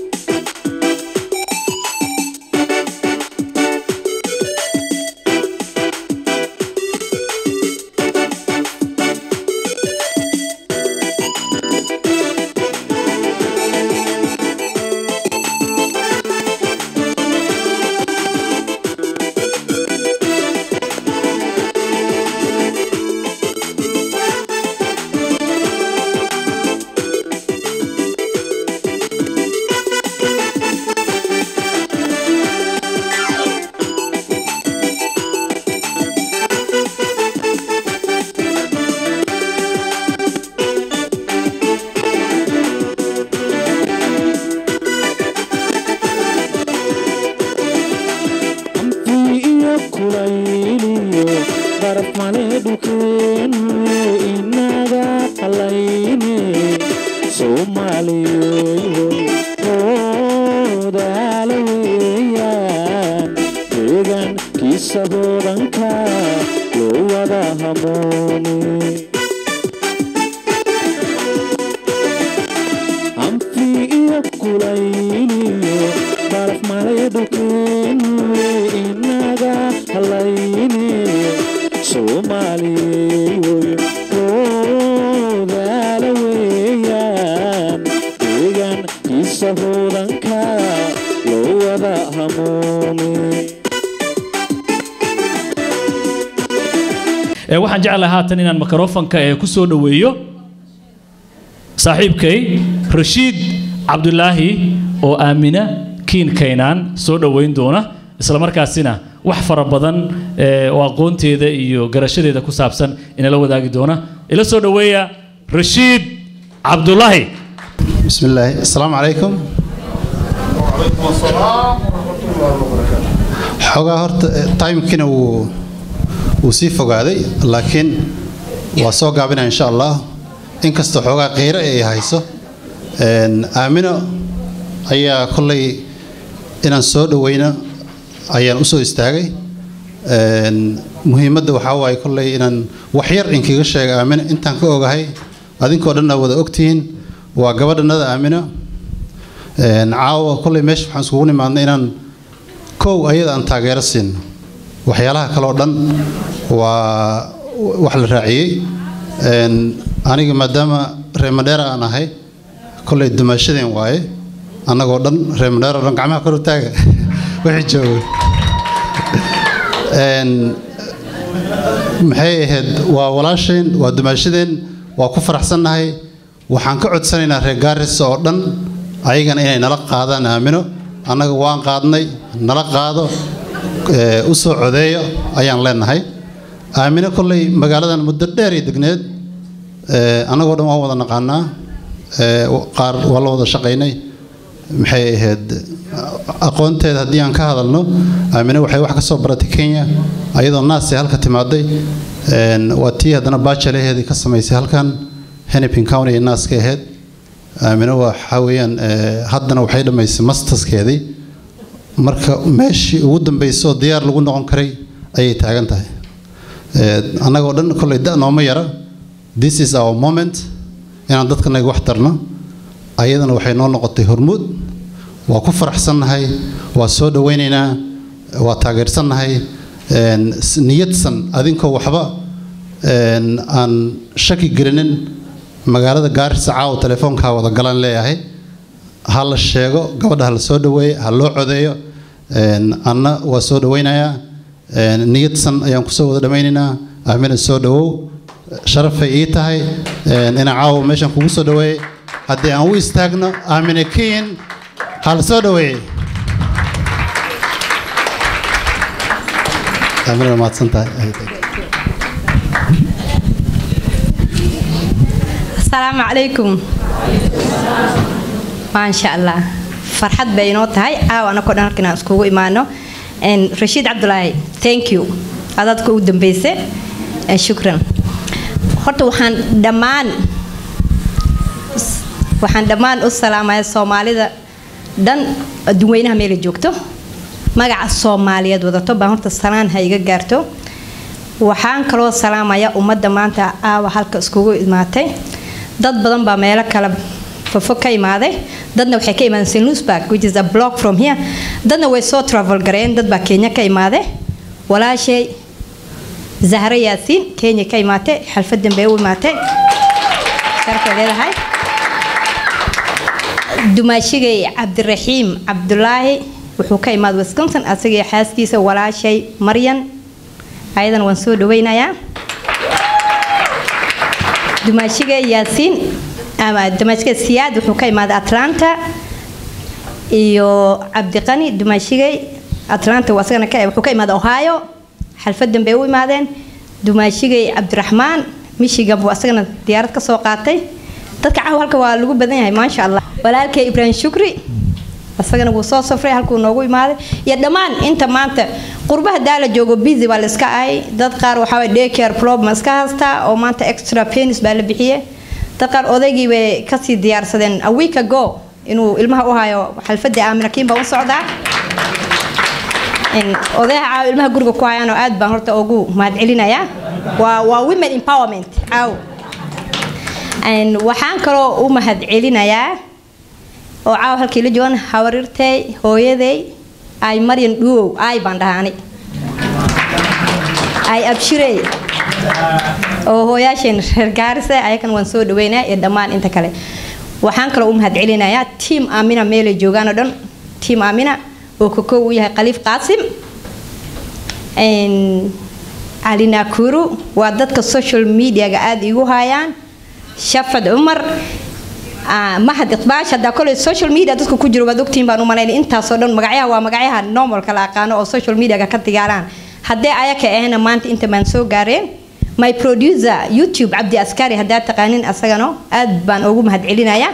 amtii iyo kulayliyo baraf male dhulkeenu inaga qalayne soomaaliyeeyoy oodaala weeyaan deegaankiisa boodanka loo wada hamoone amtii iyo kulayliyo baraf male dhulkeenu inaga halayne soomaaliyeeyoy oodaala weeyaan deegaankiisa hoodanka loo wada hamoone ee waxaan jeclahay haatan inaan mikrofonka ee ku soo dhoweeyo saaxiibkay rashiid cabdulaahi oo aamina kiin kaynaan soo dhoweyn doona isla markaasina wax fara badan ee, oo aqoonteeda iyo garashadeeda ku saabsan inala wadaagi doona ila soo dhoweeya rashiid cabdulaahi بسم الله السلام عليكم xogaa horta timekina wuu wuu sii fogaaday laakiin waa soo gaabinaya insha allah inkastoo xoogaa qiiro ay hayso Een, aamino ayaa kolley inaan soo dhoweyno ayaan usoo istaagay Een, muhiimadda waxaa waaye kolley inaan waxyar inkaga sheega aamino intaan ka ogahay adinkoo dhanna wada ogtihiin waa gabadhanada aamino Een, caawa kolley meesha waxaan iskugu nimaadnay inaan kow ayada aan taageero siino waxyaalaha kale oo dhan waa wax la raaciyey Een, aniga maadaama reer madheera aan ahay kolley dumaashadeen waaye annagoo dhan reer madheera oo dhan gacmaha kor u taaga wixii jooga Een, maxay ahayd waa walaasheen waa dumaashadeen waa ku faraxsannahay waxaan ka codsanaynaa reer gaaris oo dhan ayagana inay nala qaadaan aamino annaga waan qaadnay nala qaado ee, u soo codeeyo ayaan leenahay aamino kolley magaaladan muddo dheer ay degneed ee, annagoo dhan waan wada naqaanaa ee, qaar waa la wada shaqaynay maxay ahayd aqoonteeda haddii aan ka hadalno aamine waxay wax ka soo baratay kenya ayadoo naasay halka timaaday Een, waa tii haddana baajalaheedii ka samaysay halkan hennepin county ee naaska ahayd aamine waxaa weeyaan ee, haddana waxay dhammaysay masterskeedii marka meeshii ugu dambaysay oo diyaar lagu noqon karay ayay taagan tahay Ee, annagoo dhan kolley da nooma yara this is our moment inaan dadkanaga wax tarno ayadana waxay noo noqotay hormuud waa ku faraxsannahay waa soo dhowaynaynaa waa taageersannahay Een, s- niyadsan adinkoo waxba een, aan shaki gelinin magaalada gaarisa caawa telefoonkaa wada galan leeyahay ha la sheego gabadha ha la soo dhoweeyo ha loo codeeyo Een, anna waa soo dhowaynayaa Een, niyadsan ayaan kusoo wada dhammaynaynaa aamina soo dhowow sharafay ii tahay Een, inaan caawa meeshan kugu soo dhoweeyey haddii aan u istaagno aamina kiin ha la soo dhoweeyey aamina waa mahadsan tahay asalaamu calaykum maasha allah farxad bay inoo tahay caawa anakoo dhan halkan aan iskugu imaano Een, rashiid cabdulaahi thank you adadka u dambeyse Een, shukran horta waxaan dhammaan waxaan dhammaan u salaamaya soomaalida dhan adduunweynaha meelay joogto magaca soomaaliyeed wadato baan horta salaan ha iga gaarto waxaan kaloo salaamaya ummadda maanta aawa halka iskugu imaatay dad badan baa meelo kale fofo ka imaaday dadna waxay ka imaadeen st louisburg which is a block from here dadna way soo travel gareen dad baa kenya ka imaaday walaashay zahra yaasiin kenya ka imaatay xalfadan bay u imaatay sharkay leedahay dumaashigay cabdiraxiim cabdulaahi wuxuu ka imaaday wisconsin asagii xaaskiisa walaashay maryan ayadan waan soo dhaweynayaa dumaashigay yaasiin ama dumaashigay siyaad wuxuu ka imaaday atlanta iyo cabdiqani dumaashigay atlanta waa asagana ka wuxuu ka imaaday ohio xalfadan bay u imaadeen dumaashigay cabdiraxmaan michigan buu asagana diyaarad ka soo qaatay dadka caawa halka waa lagu badan yahay maasha allah walaalkay ibraahim shukri asagana wuu soo safray halkuu noogu imaaday iyo dhammaan inta maanta qurbaha daa la joogo busy baa la iska ahay dad qaar waxaa waye daycare problem iska haystaa oo maanta extra penis baa la bixiye dad qaar odaygii bay kasii diyaarsadeen a week ago inuu ilmaha u hayo xalfadii aamina kiin baa u socdaa odayaha caawa ilmaha guriga ku hayaan oo aad baan horta ugu mahadcelinayaa waa waa women empowerment caaw waxaan kaloo u mahadcelinayaa oo caawa halkii la joogan hawarirtay hooyaday ay maryan dhuwow ay baan dhahaa ani ay abshirey oo hooyaasheen reer gaarise ayakan waan soo dhaweynaa iyo dhammaan inta kale waxaan kaloo u mahadcelinayaa tiam aamina meelay joogaan oo dhan tiam aamina oo kokow u yahay khaliif qaasim cali naakuru waa dadka social mediaga aada igu hayaan shafad cumar mahad iqbaash haddaa koley social media dadka ku jiro waad ogtihiin baan u malaynay intaasoo dhan magacyaha waa magacyaha normalka la aqaano oo social mediaga ka digaaraan haddee ayaka ahna maanta inta baan soo gaareen my producer youtube cabdi askari haddaa taqaanin asagano aad baan ugu mahadcelinayaa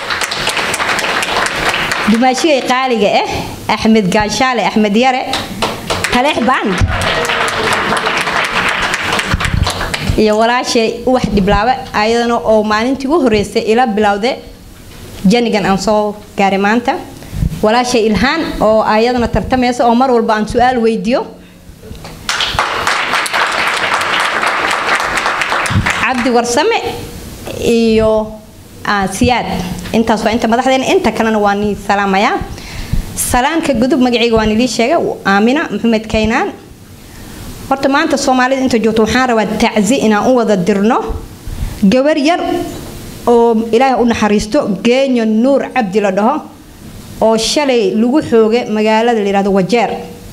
dumaashigay qaaliga ah axmed gaashaale axmed yare taleex band iyo walaashay uwax dhiblaabe ayadana oo maalintii ugu horeysay ila bilowde janigan aan soo gaaray maanta walaashay ilhaan oo ayadana tartamaysa oo mar walba aan su-aal weydiiyo cabdi warsame iyo siyaad intaas waa inta madaxdeena inta kalena waa nii salaamayaa salaanka gudub magacayga waan ilii sheegay aamina maxamed kaynaan horta maanta soomaalida inta joogto waxaan rabaa tacsi inaan u wada dirno gabar yar oo ilaahay u naxariisto geenya nuur cabdi la dhaho oo shalay lagu xooga magaalada la yihahdo wajeer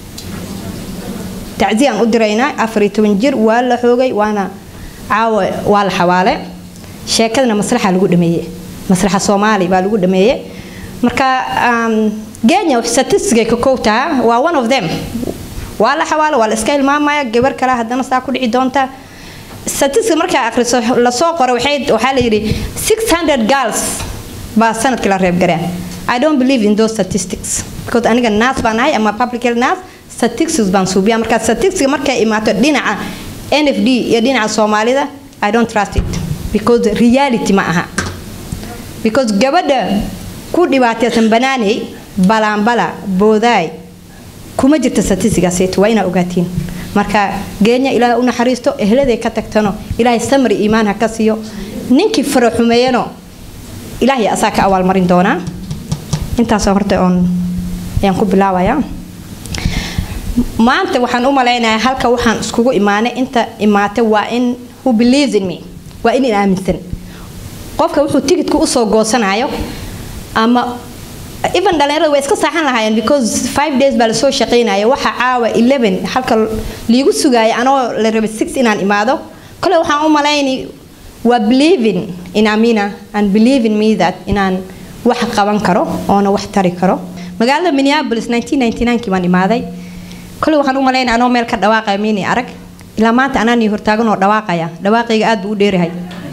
tacsi aan u diraynaa afar iyo toban jir waa la xoogay waana caawa waa la xawaale sheekadana masraxa lagu dhameeye masraxa soomaali baa lagu dhameeye marka geenya statistigay ka kowtaha waa one of them waa la xawaalo waa la iska hilmaamaya gabar kale haddana saa ku dhici doonta statistic markaa akhriso lasoo qoro waxay waxaa la yidhi 600 girls baa sanadkii la reebgareen I don't believe in those statistics because aniga naas baan ahay ama public health naas statistics baan suubiya marka statistics markay imaato dhinaca NFD iyo dhinaca Soomaalida I don't trust it because reality ma aha because gabadha ku dhibaataysan banaanay balaanbala boodaay kuma jirta statistigaaseyto waa inaa ogaatiin marka geenya ilaahay u naxariisto eheladay ka tagtano ilaahay samri iimaan ha ka siiyo ninkii faraxumeeyano ilaahay asaa ka abaalmarin doonaa intaasoo horta oon ayaan ku bilaabayaa maanta waxaan u malaynayaa halka waxaan iskugu imaanay inta imaatay waa in who believes in me waa in aaminsan qofka wuxuu tigidka usoo goosanayo ama even dhalinyarada way iska saaxan lahaayeen because five days baa lasoo shaqaynaya waxa caawa eleven halka liigu sugaaya anoo la rabay six inaan imaado kale waxaan u malayni waa believing in amina and believe in me that inaan wax qaban karo oona wax tari karo magaalada minneapolis 1999kii baan imaaday kale waxaan u malaynaya anoo meel ka dhawaaqaya mini arag ilaa maanta anaan ii hortaagan oo dhawaaqaya dhawaaqayga aad buu u dheerahay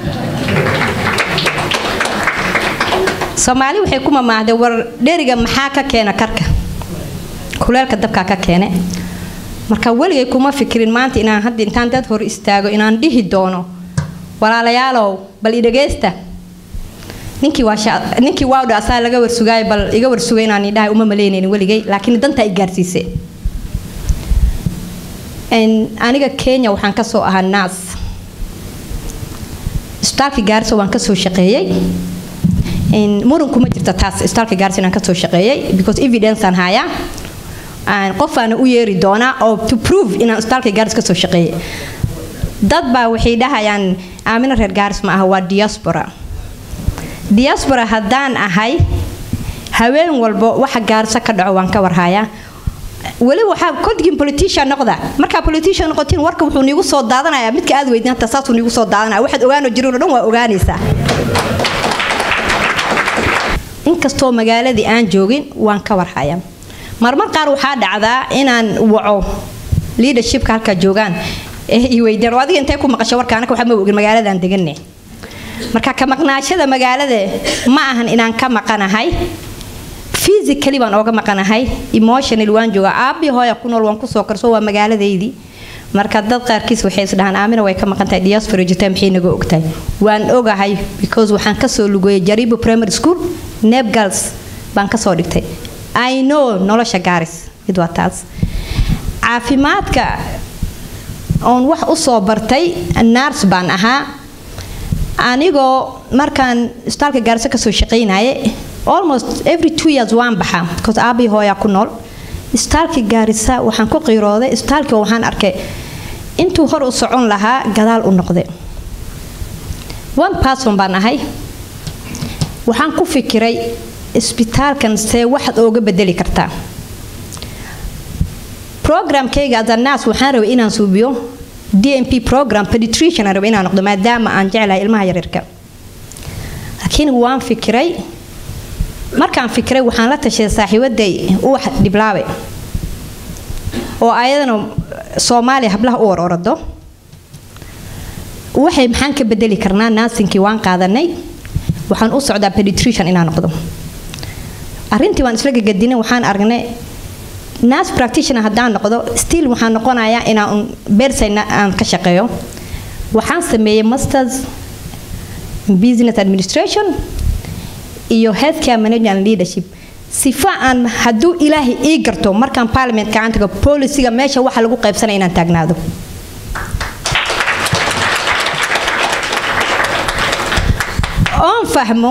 soomaali waxay ku mamaahday war dheriga maxaa ka keena karka kuleelka dabkaa ka keene marka weligay kuma fikirin maanta inaan hadda intaan dad hor istaago inaan dhihi doono walaalayaalow bal i dhagaysta ninkii waa sha- ninkii waawdha asaa laga warsugaayo bal iga warsugay inaan idhahay uma malaynaynin weligay laakiin danta i gaarsiisay En, aniga kenya waxaan kasoo ahaa naas isbitaalka gaarisa waan kasoo shaqeeyey En, muran kuma jirta taas isbitaalka gaarisa inaan kasoo shaqeeyey because evidence aan hayaa Aan qofaana u yeeri doonaa oo to prove inaan isbitaalka gaaris kasoo shaqeeyey dad baa waxay dhahayaan aamina reer gaaris ma aha waa diaspora diaspora haddaan ahay haween walbo waxa gaarisa ka dhaco waan ka warhayaa weli waxaa kolgiin politician noqda markaa politician noqotiin warka wuxuu niigu soo daadanaya midka aad weydin hata saasuu niigu soo daadanaya waxaad ogaano jirin oo dhan waa ogaanaysaa inkastoo magaaladii aan joogin waan ka warhayaa marmar qaar waxaa dhacdaa inaan waco leadershipka halkaa joogaan ee i weydiyaan oo adiga intee ku maqasho warka anaka waxba ma ogin magaaladaan deganne marka ka maqnaashada magaalada ma ahan inaan ka maqanahay physically baan ooga maqanahay emotionally waan joogaa aabi hooya ku nool waan kusoo karso waa magaaladeydii marka dad qaarkiis waxay isdhahaan aamina way ka maqan tahay diaspora jirtaa maxay naga ogtahay waan ogahay because waxaan kasoo lugeeyay jaribo primary school neb girls baan kasoo dhigtay i know nolosha gaaris mid waa taas caafimaadka oon wax u soo bartay nars baan ahaa anigoo markaan isbitaalka gaarisa kasoo shaqaynaye almost every two years waan baxaa because aabii hooyaa ku nool isbitaalka gaarisa waxaan ku qiirooday isbitaalka waxaan arkay intuu hor u socon lahaa gadaal u noqday one person baan ahay waxaan ku fikiray isbitaalkan see waxaad ooga bedeli kartaa programkayga adanaas waxaan rabay inaan suubiyo dmp program peditrician aan rabay inaan noqdo maadaama aan jeclahay ilmaha yaryarka laakiin waan fikiray markaan fikiray waxaan la tashay saaxiibaday uwax dhiblaabe oo ayadana soomaaliya hablaha u ororado waxay maxaan ka bedeli karnaa naasinkii waan qaadanay waxaan u socdaa peditrician inaan noqdo arrintii waan isla gagadinay waxaan aragnay nurse practitioner haddaan noqdo still waxaan noqonayaa inaan bersayna aan ka shaqeeyo waxaan sameeyey masters in business administration iyo healthcare management and leadership sifa aan hadduu ilaahay ii garto markaan parliament gacantaga policiga meesha waxa lagu qaybsanaya inaan taagnaado oon fahmo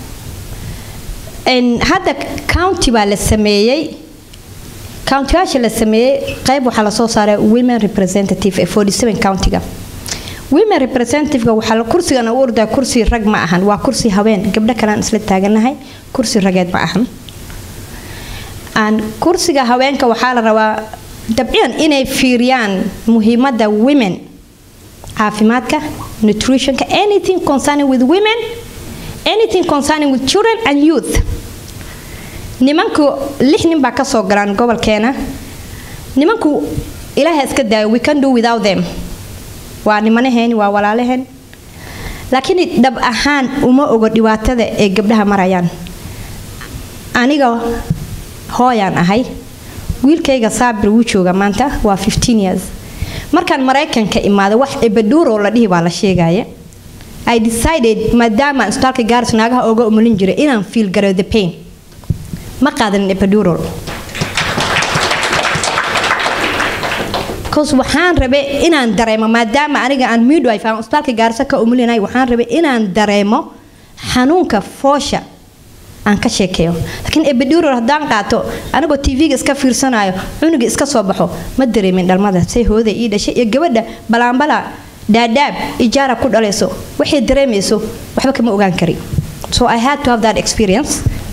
en hadda county baa la sameeyey countiyaasha la sameeyey qayb waxaa lasoo saaray women representative ee 47 countiga women representativeka waxaa la- kursigan u ordaa kursi rag ma ahan waa kursi haween gabdho kalean isla taaganahay kursi rageed ma ahan aan kursiga haweenka waxaa la rabaa dabciyan inay fiiriyaan muhiimada women caafimaadka nutritionka anything concerning with women anything concerning with children and youth nimanku lix nin baa kasoo galaan gobolkeena nimanku ilaaha iska daayo we can do without them waa nimanaheeni waa walaalaheen laakiin dhab ahaan uma ogo dhibaatada ay gabdhaha marayaan aniga hooyaan ahay wiilkayga saabir wuu jooga maanta waa 15 years markaan maraykanka imaado wax ebaduuro la dhihi baa la sheegaya I decided maadaama isbitaalka gaaris naagaha ooga umulin jiray inaan feel garo the pain ma qaadanin epidural cause waxaan rabe inaan dareemo maadaama aniga aan midwife aan isbitaalka gaarisa ka umulinay waxaan rabe inaan dareemo xanuunka foosha aan ka sheekeeyo laakiin epidural haddaan qaato anigoo tv-ga iska fiirsanayo cunuga iska soo baxo ma dareemin dhalmada say hooda ii dhashay iyo gabadha balaanbala dhaadhaab ijaara ku dhalayso waxay dareemayso waxba kama ogaan kari so i had to have that experience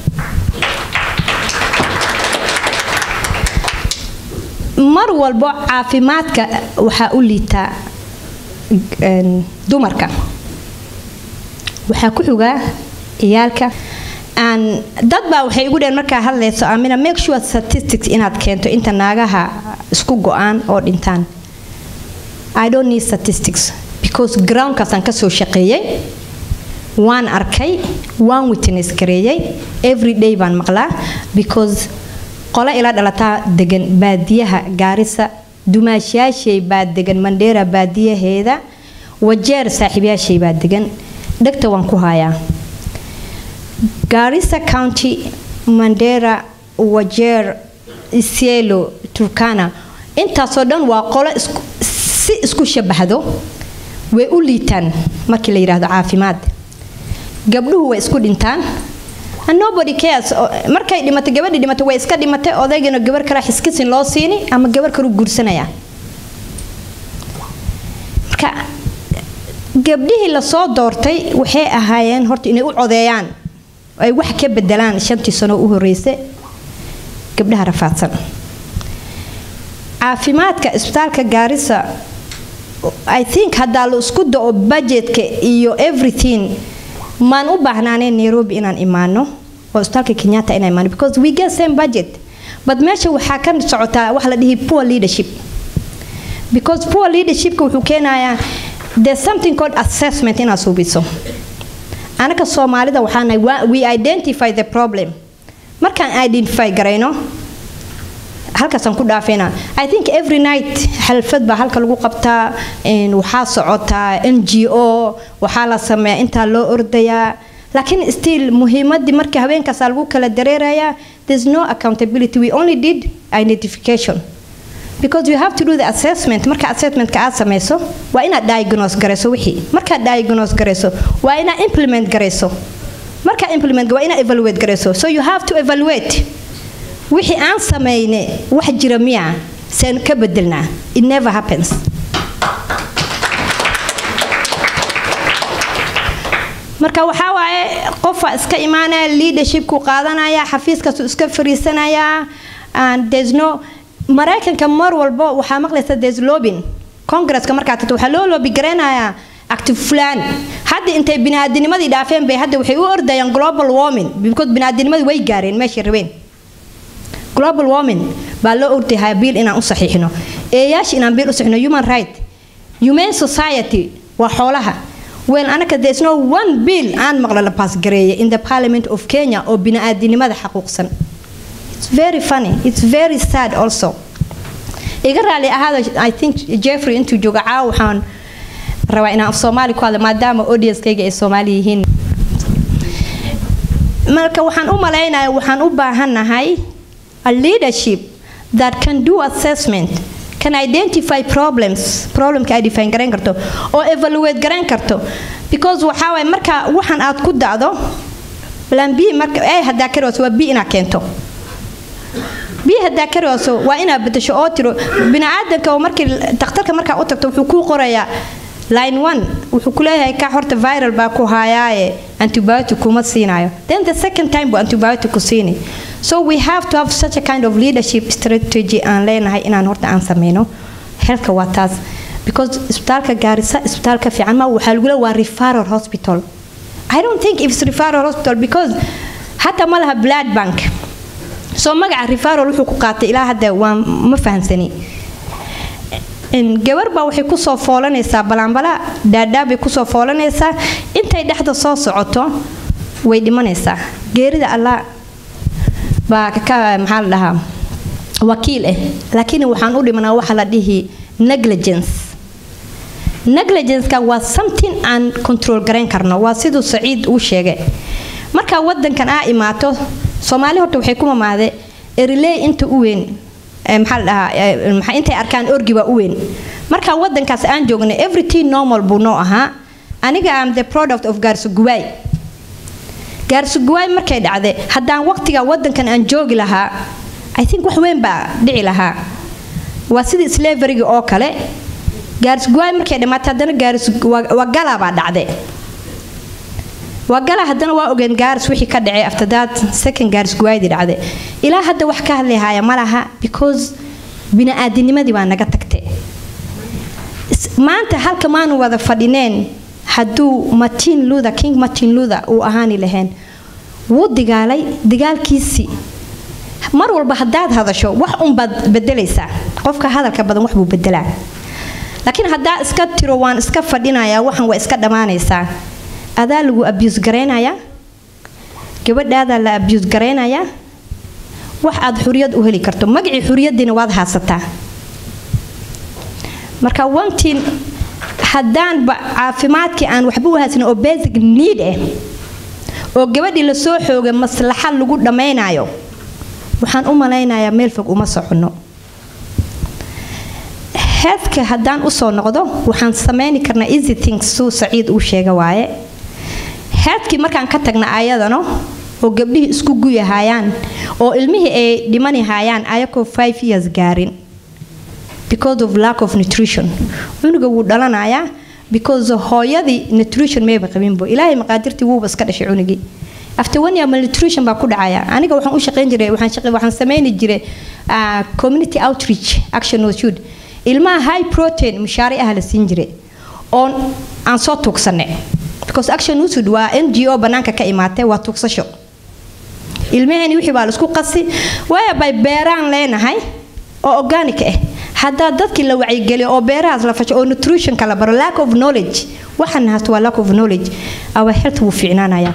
mar walbo caafimaadka waxaa u liitaa een, dumarka waxaa ku xugaa ciyaalka aan dad baa waxay igu dheen markaa hadlayso amina make sure statistics inaad keento inta naagaha isku go-aan oo dhintaan i don't need statistics because groundkaasaan kasoo shaqeeyey waan arkay waan witness gareeyey every day baan maqlaa because qolo ila dhalataa degan baadiyaha gaarisa dumaashayaashay baa degan mandheera baadiyaheeda wajeer saaxiibyaashay baa degan dhegta waan ku hayaa garissa county mandera wajeer isielo turkana intaasoo dhan waa qolo isku- si isku shabahdo way u liitaan markii la yidhaahdo caafimaad gabdhuhu way isku dhintaan and nobody cares O- markay dhimatay gabadhii dhimatay way iska dhimatay odaygana gabar kale xiskisin loo siini ama gabar kalu guursanaya marka gabdhihii lasoo doortay waxay ahaayeen horta inay u codeeyaan oo ay wax ka bedelaan shantii sano u horreysay gabdhaha rafaadsan caafimaadka isbitaalka gaarisa i think haddaa la isku dao budgetka iyo everything maan u baahnaaneen nairobi inaan imaano oo isbitaalka kenyatta inaan imaano because we get same budget but meesha waxaa ka socotaa wax la dhihi poor leadership because poor leadershipka wuxuu keenayaa there's something called assessment inaad suubiso anaka soomaalida waxaa nahay wa- we identify the problem markaan identify garayno halkaasaan ku dhaafayna i think every night xalfad baa halka lagu qabtaa een, waxaa socotaa n g o waxaa la sameeyaa intaa loo ordayaa laakiin still muhiimadii markii haweenkaasaa lagu kala dareerayaa there's no accountability we only did identification because you have to do the assessment marka assessmentka aad samayso waa inaad diagnose garayso wixii markaad diagnose garayso waa inaad implement garayso markaa implement waa inaad evaluate garayso so you have to evaluate wixii aan samayne wax jira miya seen ka bedelnaa it never happens marka waxaa waaye qofa iska imaanaya leadershipku qaadanaya xafiiskaasu iska fariisanaya and there's no maraykanka mar walbo waxaa maqlaysa there's lobbying congresska markaa tagto waxaa loo loobi garaynayaa active fulaan hadda intay biniaadinimadii dhaafeen bay hadda waxay u ordayaan global warming because biniaadinimadii way gaareen meeshay rabeen global warming baa loo ordayaa biil inaan u saxiixno eeyaasha inaan biil u saxiixno human right humane society waa xoolaha well anaka there's no one bill aan maqla la paasgareeya in the parliament of kenya oo bini'aadinimada xaquuqsan it's very funny it's very sad also iga raali ahaada i think jeffrey intuu jooga caawa waxaan rabaa inaan af soomaali ku hadla maadaama audienskayga ay soomaali yihiin marka waxaan u malaynayaa waxaan u baahannahay a leadership that can do assessment can identify problems problemka ay define garayn karto oo evaluate garayn karto because waxaa waay marka waxaan aad ku dacdo plan b marka a haddaa karayso waa b inaad keento b haddaa karayso waa inaad bedesho oo tiro biniaadanka oo markii dhakhtarka markaa u tagto wuxuu kuu qorayaa line one wuxuu ku leeyahay ka horta viral baa ku haayaaye antibiotic kuma siinayo then the second time buu antibiotic ku siini so we have to have such a kind of leadership strategy aan leenahay inaan horta aan sameyno healthka waa taas because isbitaalka gaarisa isbitaalka fiican ma waxaa lagu leeyahay waa referral hospital i don't think it's referral hospital because hata ma laha blood bank so magaca referral wuxuu ku qaatay ilaa hadda waa ma fahansani gabar baa waxay kusoo foolanaysaa balaanbala dhaadhaa bay kusoo foolanaysaa intay dhexda soo socoto way dhimanaysaa geerida allah baa ka maxaa la dhahaa wakiil ah laakiin waxaan u dhimanaa waxa la dhihi negligence negligenceka waa something aan control garayn karno waa siduu saciid uu sheegay markaa wadankan aa imaato soomaali horta waxay ku mamaade eriley inta u weyn maxaa la dhahaa maxaa intay arkaan orgi baa u weyn marka wadankaas aan joognay everything normal buu noo ahaa aniga am the product of gaarsuguwaay gaarsuguwaay markay dhacday haddaan waqtiga wadankan aan joogi lahaa i think wax weyn baa dhici lahaa waa sidii slaveryga oo kale gaarsuguwaay markay dhammaatay haddana gaarwagala baa dhacday wagala haddana waa ogeen gaaris wixii ka dhacay after that second gaaris guwaayadii dhacday ilaa hadda wax ka hadlayhaya ma laha because bini-aadinimadii baa naga tagtay maanta halka maanu wada fadhineen hadduu martin luther king martin luther uu ahaani lahayn wuu digaalay digaalkiisii mar walba haddaad hadasho wax unbaad bedelaysaa qofka hadalka badan waxbuu bedelaa laakiin haddaa iska tiro waan iska fadhinayaa waxan waa iska dhammaanaysaa adaa lagu abuse garaynayaa gabadhaadaa la abuse garaynayaa wax aad xuriyad u heli karto magacii xuriyadiina waad haasataa marka wantiin haddaanba caafimaadkii aan waxba u haysanin oo basic need ah oo gabadhii lasoo xoogay maslaxad lagu dhammaynayo waxaan u malaynayaa meel fog uma soconno heedka haddaan usoo noqdo waxaan sameyni karnaa easy things suu saciid uu sheega waaye heedkii markaan ka tagna ayadano oo gabdhihii isku guyahayaan oo ilmihii ay dhimanihayaan ayakoo five years gaarin because of lack of nutrition cunuga wuu dhalanayaa because hooyadii nutrition mayba qabinbo ilaahay maqaadirtii wuuba iska dhashay cunugii after one year malnutrition baa ku dhacaya aniga waxaan u shaqayn jiray waxaan shaqay waxaan sameyni jiray ah, community outreach action was shoot ilmaha high protein mushaari ah la siin jiray oo aan soo tuugsanay because action usud waa n g o banaanka ka imaatay waa tuugsasho ilmaheenii wixii baa laisku qasi waaya bay beeraan leenahay oo organic ah haddaa dadkii la wacyigeliyo oo beerahaas la fasho oo nutritionka la baro lack of knowledge waxaan haysto waa lack of knowledge our health wuu fiicnaanayaa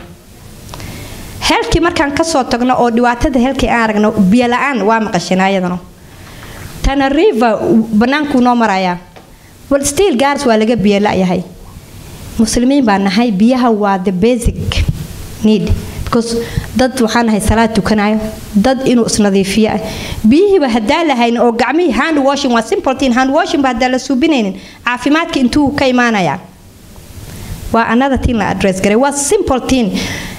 heelkii markaan kasoo tagno oo dhibaatada heelkii aan aragno biyo la-aan waa maqasheen ayadana tana river banaankuu noo marayaa bal still gaars waa laga biyo la-yahay muslimiin baa nahay biyaha waa the basic need because dad waxaan nahay salaad tukanayo dad inuu isnadiifiyo ah biyihiiba haddaa lahayn oo gacmihii hand washing waa simple thing hand washing ba haddaa la suubinaynin caafimaadka intuu ka imaanayaa waa another thing la address garay waa simple thing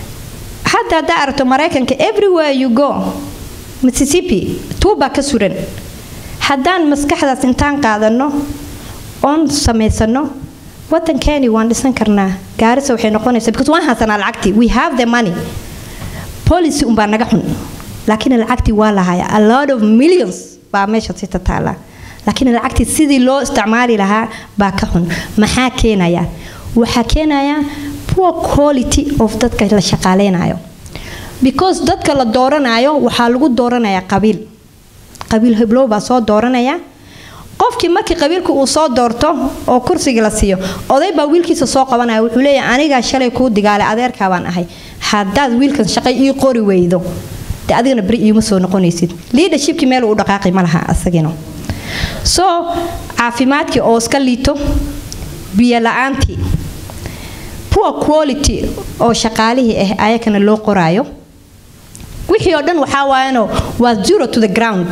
hadda haddaa aragto maraykanka everywhere you go mississippi tuubaa ka suran haddaan maskaxdaas intaan qaadano oon samaysano wadankeeni waan dhisan karnaa gaarisa waxay noqonaysaa because waan haysanaa lacagtii we have the money policy unbaa naga xun laakiin lacagtii waa lahaya a lot of millions baa meesha si tataala laakiin lacagtii sidii loo isticmaali lahaa baa ka xun maxaa keenaya waxaa keenaya poor quality of dadka la shaqaaleynayo because dadka la dooranayo waxaa lagu dooranayaa qabiil qabiil heblow baa soo dooranaya qofkii markii qabiilku uu soo doorto oo kursiga la siiyo oday baa wiilkiisa soo qabanaya wuxuu leeyahay anigaa shalay kuu digaalay adeerkaa baan ahay haddaad wiilkan shaqay ii qori weydo dee adigana beri iima soo noqonaysid leadershipkii meel uu dhaqaaqi ma laha asagina so caafimaadkii oo iska liito biyo la-aantii poor quality oo shaqaalihii ah ayakana loo qoraayo wixii oo dhan waxaa waayano waa zero to the ground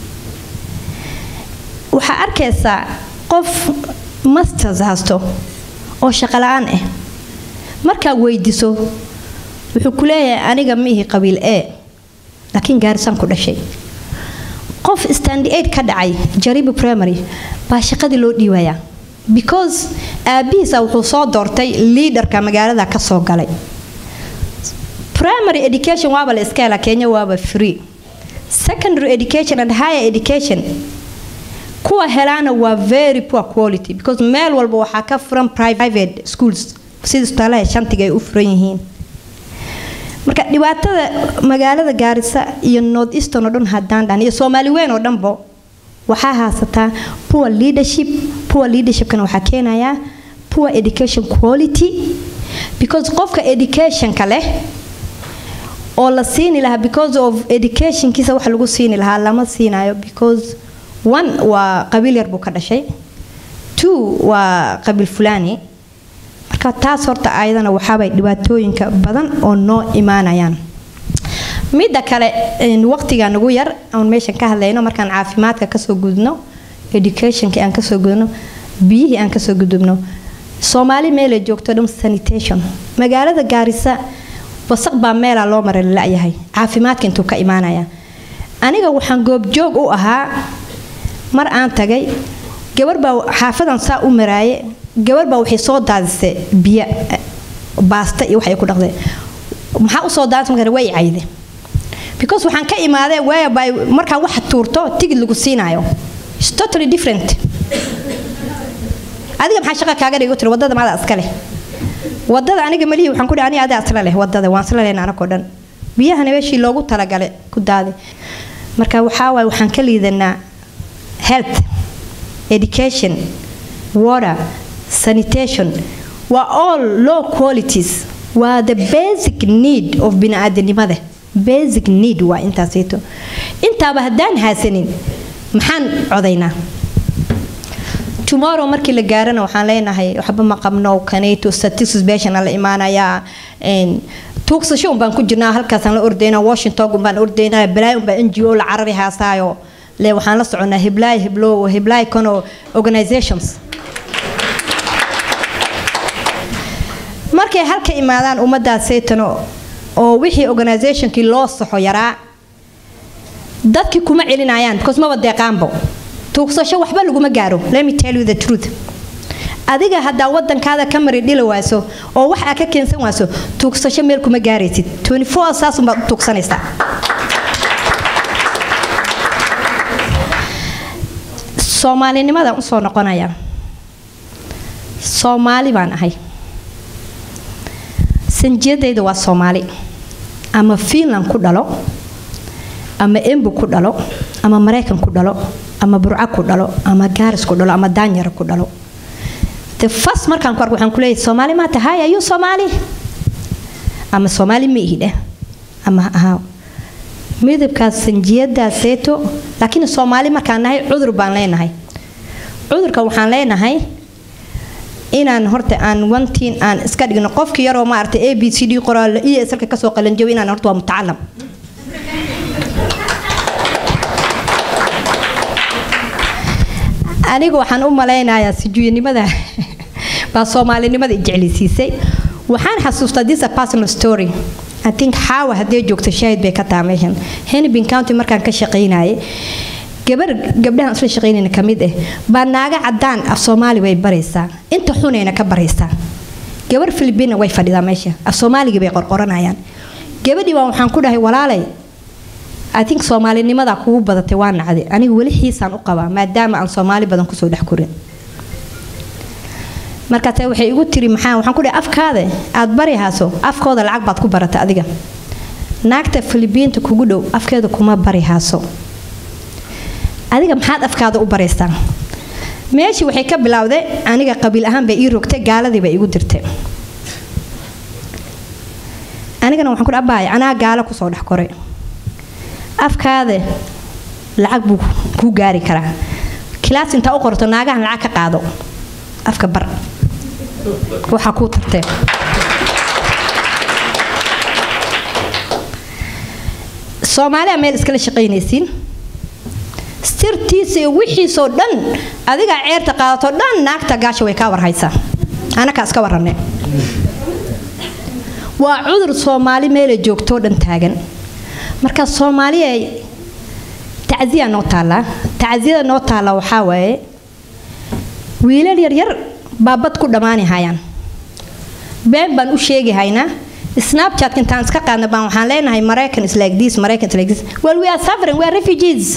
waxaa arkaysaa qof masters haysto oo shaqo la-aan ah markaa weydiso wuxuu ku leeyahay aniga ma ihi qabiil e laakiin gaarisaan ku dhashay qof standi aid ka dhacay jaribi primary baa shaqadii loo dhiibayaa because aabihiisa wuxuu soo doortay liidarka magaalada ka soo galay primary education waaba la iska hela kenya waaba free secondary education and higher education kuwa helaana waa very poor quality because meel walba waxaa ka furan private schools sida isbitaalaha shantiga ay u furan yihiin marka dhibaatada magaalada gaarisa iyo north eastern oo dhan haddaan dhan iyo soomaali weyn oo dhanbo waxaa haasataa poor leadership poor leadershipkana waxaa keenayaa poor education quality because qofka educationka leh oo la siini lahaa because of educationkiisa wax lagu siini lahaa lama siinayo because one waa qabiil yar buu ka dhashay two waa qabiil fulani marka taas horta ayadana waxaabay dhibaatooyinka badan oo noo imaanayaan midda kale waqtiga nagu yar oon meeshan ka hadlayno markaan caafimaadka kasoo gudubno educationka aan kasoo gudubno biyihii aan kasoo gudubno soomaali meelay joogto dhan sanitation magaalada gaarisa wasaq baa meelaa loo maray lalayahay caafimaadka intuu ka imaanaya aniga waxaan goobjoog u ahaa mar aan tagay gabar baa xaafadan saa u maraaye gabar baa waxay soo daadisay biyo baasta iyo waxay ku dhaqdeen maxaa usoo daadisay markaa way cayde because waxaan ka imaadee whereby markaa wax tuurto tigid lagu siinayo It's totally different adiga maxaa shaqa kaaga dhigi tiri wadada maada iska leh wadada aniga malihi waxaan ku dhihi aniga adaa isla leh wadada waan isla lehna anakoo dhan biyahana meeshii loogu talagalay ku daadi marka waxaa waaye waxaan ka liidanaa health education water sanitation waa all low qualities waa the basic need of bini'aadanimada basic need waa intaasito intaaba haddaan haasanin maxaan codaynaa tomorrow markii la gaarana waxaan leenahay waxba ma qabno kaneeto statistics beeshana la imaanayaa een, tuugsasho un baan ku jirnaa halkaasaan la ordaynaa washington un baan ordaynaa balaay un baa n g o la carari haasaayo le waxaan la soconaa heblaay heblow heblaay kano organizations markay halka imaadaan ummaddaas saytano oo wixii organizationkii loo saxo yaraa dadkii kuma celinayaan because maba deeqaanbo tuugsasho waxba laguma gaaro let me tell you the truth adiga haddaa wadankaada ka mari dhili waaso oo wax aa ka keensan waaso tuugsasho meel kuma gaaraysid 24 saasun baad u tuugsanaysaa soomaalinimadan usoo noqonaya soomaali baan ahay sanjiyadayda waa soomaali ama fiinland ku dhalo ama embu ku dhalo ama maraykan ku dhalo ama burco ku dhalo ama gaaris ku dhalo ama daanyara ku dhalo the first markaan ku arko waxaan ku leeyahay soomaali maa tahay ayuu soomaali ama soomaali ma ihi dheh ama ha ahaa midabkaas sanjiyadaas seeto laakiin soomaali markaan nahay cudur baan leenahay cudurka waxaan leenahay inaan horta aan wantiin aan iska dhigno qofki yaroo maaragtay a b c d qoraal iyo salka kasoo qalanjabo inaan horta waa mutacalam aniga waxaan u malaynayaa sijuuyanimada baa soomaalinimada i jeclisiisay waxaan xasuustaa this a personal story I think xaawa haddee joogto shaahid bay ka taha meeshan hennepin county markaan ka shaqaynayay gabar gabdhahan isla shaqaynayna ka mid ah baa naaga cadaan af soomaali way baraysaa inta xunayna ka baraysaa gabar filibina way fadhidaa meesha af soomaaligii bay qorqoranayaan gabadhii baa waxaan ku dhahay walaalay I think soomaalinimadaa kugu badatay waa nacday aniga weli xiisaan u qabaa maadaama aan soomaali badan kusoo dhex korin markaase waxay igu tiri maxaa waxaan ku dhahay afkaada aad bari haaso afkooda lacag baad ku barata adiga naagta filibiinta kugu dhow afkeeda kuma bari haaso adiga maxaad afkaada u baraysaa meeshii waxay ka bilowday aniga qabiil ahaan bay ii rogtay gaaladii bay igu dirtay anigana waxaan ku dhahay abaay anaa gaalo kusoo dhex koray afkaada lacag buu kuu gaari karaa kilaas intaa u qorto naagahan lacag ka qaado afka bar waxaa kuu tartee soomaaliya meel iskala shaqaynaysiin sirtiisa iyo wixiisoo dhan adigaa ceerta qaadato dhan naagta gaasha way kaa warhaysaa anakaa iska warranne waa cudur soomaali meelay joogtoo dhan taagan marka soomaaliya tacsiya noo taallaa tacsiyada noo taalla waxaa waaye wiilal yaryar baa bad ku dhammaani hayaan been baan u sheegi haynaa snapchat intaan iska qaadna baan waxaan leenahay maraykan is like this maraykan is like this well we are suffering we are refugees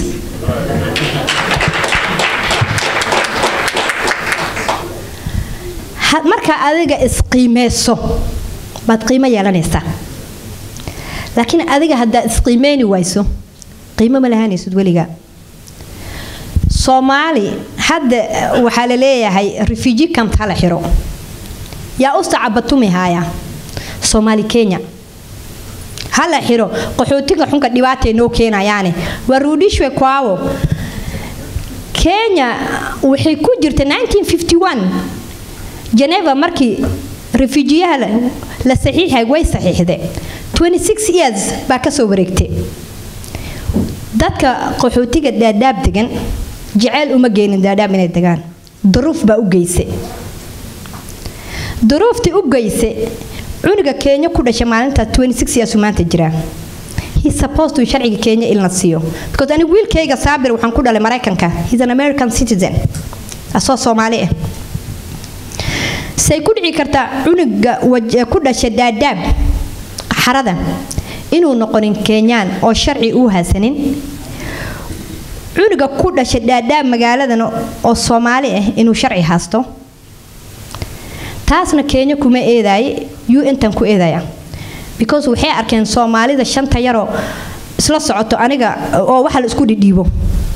Ha- marka adiga isqiimeyso baad qiimo yeelanaysaa laakiin adiga haddaa isqiimeyni wayso qiimo ma lahaanaysid weligaa soomaali hadda eh, waxaa la leeyahay refugee camp hala xiro yaa u sacabatumi haaya soomaali kenya hala xiro qaxootiga xunka dhibaatay noo keenayaane waa ruudhishwe kwaawo kenya waxay ku jirta 1951 geneva markii refujiyaha la- la saxiixay way saxiixde 26 years baa ka soo wareegtay dadka qaxootiga dhaadhaab degan jeceyl uma geenin dhaadhaab inay degaan duruuf baa u geysay duruuftii u geysay cunuga kenya ku dhashay maalintaas 26 years uu maanta jiraa he's supposed to sharciga kenya in la siiyo because anigu wiilkayga saabir waxaan ku dhalay maraykanka he's an american citizen asoo soomaali ah say ku dhici kartaa cunuga waj- ku dhashay dhaadhaab xarada inuu noqonin kenyaan oo sharci uu haysanin cunuga ku dhashay dhaadhaab magaaladan oo soomaali ah inuu sharci haysto taasna kenya kuma eedaaye yuu intan ku eedaya because waxay arkeen soomaalida shanta yaroo isla socoto aniga oo waxa la isku dhidhiibo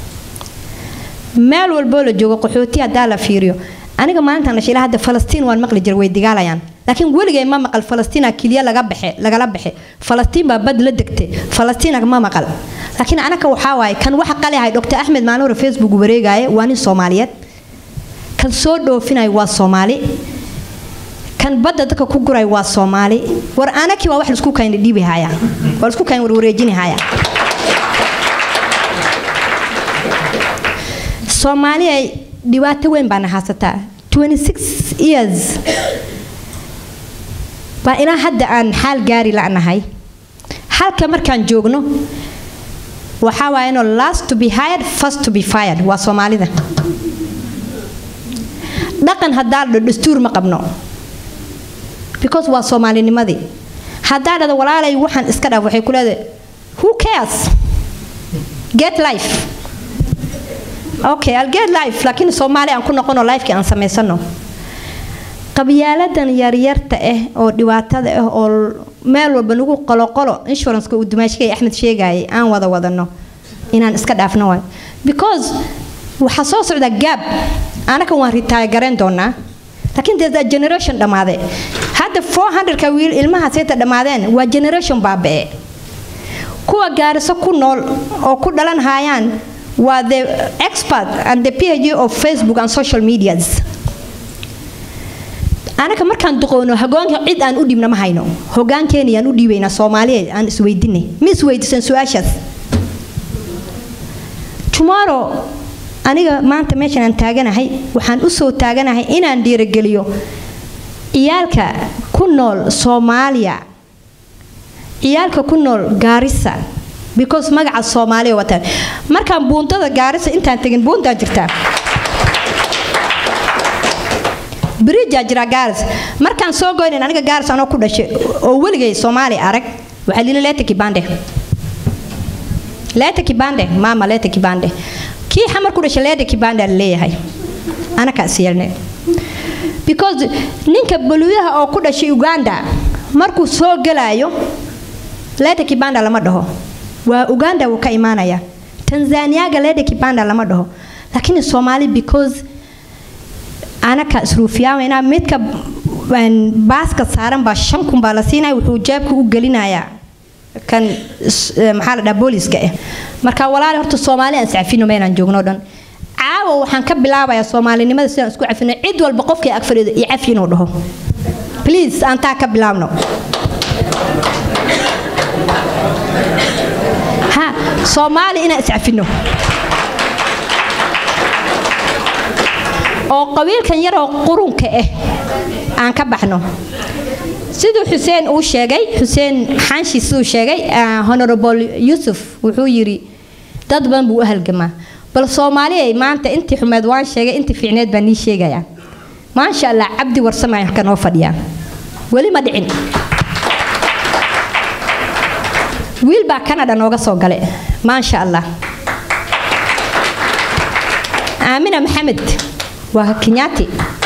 meel walboo la joogo qaxooti haddaa la fiiriyo aniga maalintan la shilaa hadda falastiin waan maqli jira way digaalayaan laakiin weligay ma maqal falastiina keliya laga baxe lagala baxe falastiin baa bad la degtay falastiina ma maqal laakiin anaka waxaa waaye kan waxa qali ahay dr axmed maanuure facebook wareegaaye waa nin soomaaliyeed kan soo dhoofinayo waa soomaali kan badda dadka ku guray waa soomaali war anakii waa wax laisku kayna dhiibi haya waa laisku kayn warwareejini haya soomaali ay dhibaato weyn baana haysataa 26 years baa ilaa hadda aan xaal gaari la'nahay halka markaan joogno waxaa waaya inuu last to be hired first to be fired waa soomaalida dhaqan haddaa dhado dastuur ma qabno because waa soomaalinimadii haddaa dhado walaalay waxaan iska dhaaf waxay ku leedahay who cares get life okay I'll get life laakiin soomaali aan ku noqono lifekii aan samaysano qabyaaladan yaryarta ah oo dhibaatada ah oo meel walba nagu qoloqolo insuranceka uu dumaashigay axmed sheegayay aan wada wadano inaan iska dhaafno waay because waxaa soo socda gaab anaka waan retire garayn doonaa laakiin there's a generation dhammaade hadda 400ka wiil ilmaha seeta dhammaadeen waa generation baaba'e kuwa gaariso ku nool oo ku dhalan hayaan waa the expert and the phd of facebook and social medias anaka markaan duqoono hogaanka cid aan u dhibna ma hayno hogaankeena yaan u dhiibaynaa soomaaliyeed aan isweydinay ma isweydiisan su-aashaas tomorrow aniga maanta meeshan aan taaganahay waxaan u soo taaganahay inaan dhiirogeliyo ciyaalka ku nool soomaaliya ciyaalka ku nool gaarisa because magaca soomaaliya wataan markaan buundada gaarisa intaan tegin buundaa jirtaa bridjaa jira gaaris markaan soo goynin aniga gaaris anoo ku dhashay oo weligay soomaali arag waxaa lili leeta kibande leeta kibande maama leeta kibande kii xamar ku dhashay leeta kibande la leeyahay anakaa is yeelnay because ninka baluuyaha oo ku dhashay uganda markuu soo galaayo leeta kibanda lama dhaho waa uganda wuu ka imaanaya tanzaniaga leeta kibanda lama dhaho lakini soomaali because anaka isruufiyaamayna midka baaska saaran baa shan kun baa la siinaya wuxuu jeebka u gelinayaa kan maxaa la dhaha booliska ah marka walaali horta soomaali aan iscafino meelaan joogno dhan caawa waxaan ka bilaabayaa soomaalinimada sidaan isku cafino cid walba qofkii ag fadhiido iyo cafi inuu dhaho please aan taa ka bilaabno ha soomaali inaan iscafino oo qabiilkan yaroo qurunka ah aan ka baxno siduu xuseen uu sheegay xuseen xaanshi siduu sheegay honorable yusuf wuxuu yidhi dad badan buu u halgamaa bal soomaaliya maanta intii xumeed waan sheegay intii fiicneed baan nii sheegayaa maasha allah cabdi warsamay halka noo fadhiyaa weli ma dhicin wiil baa canada nooga soo galay maasha allah aamina maxamed waa kenyaati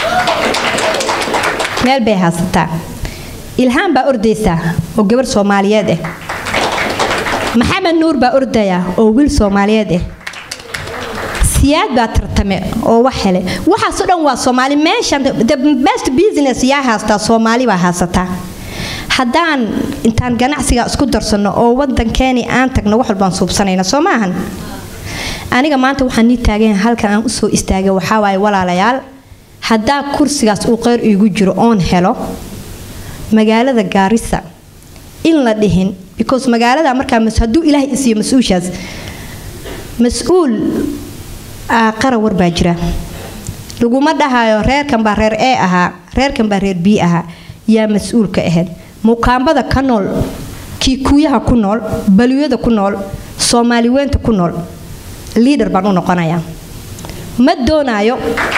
meel bay haysataa ilhaan baa ordaysaa oo gabar soomaaliyeed ah maxamed nuur baa ordaya oo wiil soomaaliyeed ah siyaad baa tartame oo wax hele waxaasoo dhan waa soomaali meeshan the best business yaa haystaa soomaali baa haysataa haddaan intaan ganacsiga isku darsano oo wadankeeni aan tagno wax walbaan suubsanayna soo maahan aniga maanta waxaan nii taagan halkan aan usoo istaagay waxaa waaye walaalayaal haddaa kursigaas uu qeyr iigu jiro oon helo magaalada gaarisa in la dhihin because magaalada markaa hadduu ilaahay isiiyo mas-uushaas mas-uul qara war baa jira laguma dhahayo reerkan baa reer e ahaa reerkan baa reer b ahaa yaa mas-uulka ahayd mukaambada ka nool kiikuuyaha ku nool baliyada ku nool soomaali weynta ku nool liader baan u noqonayaa ma doonaayo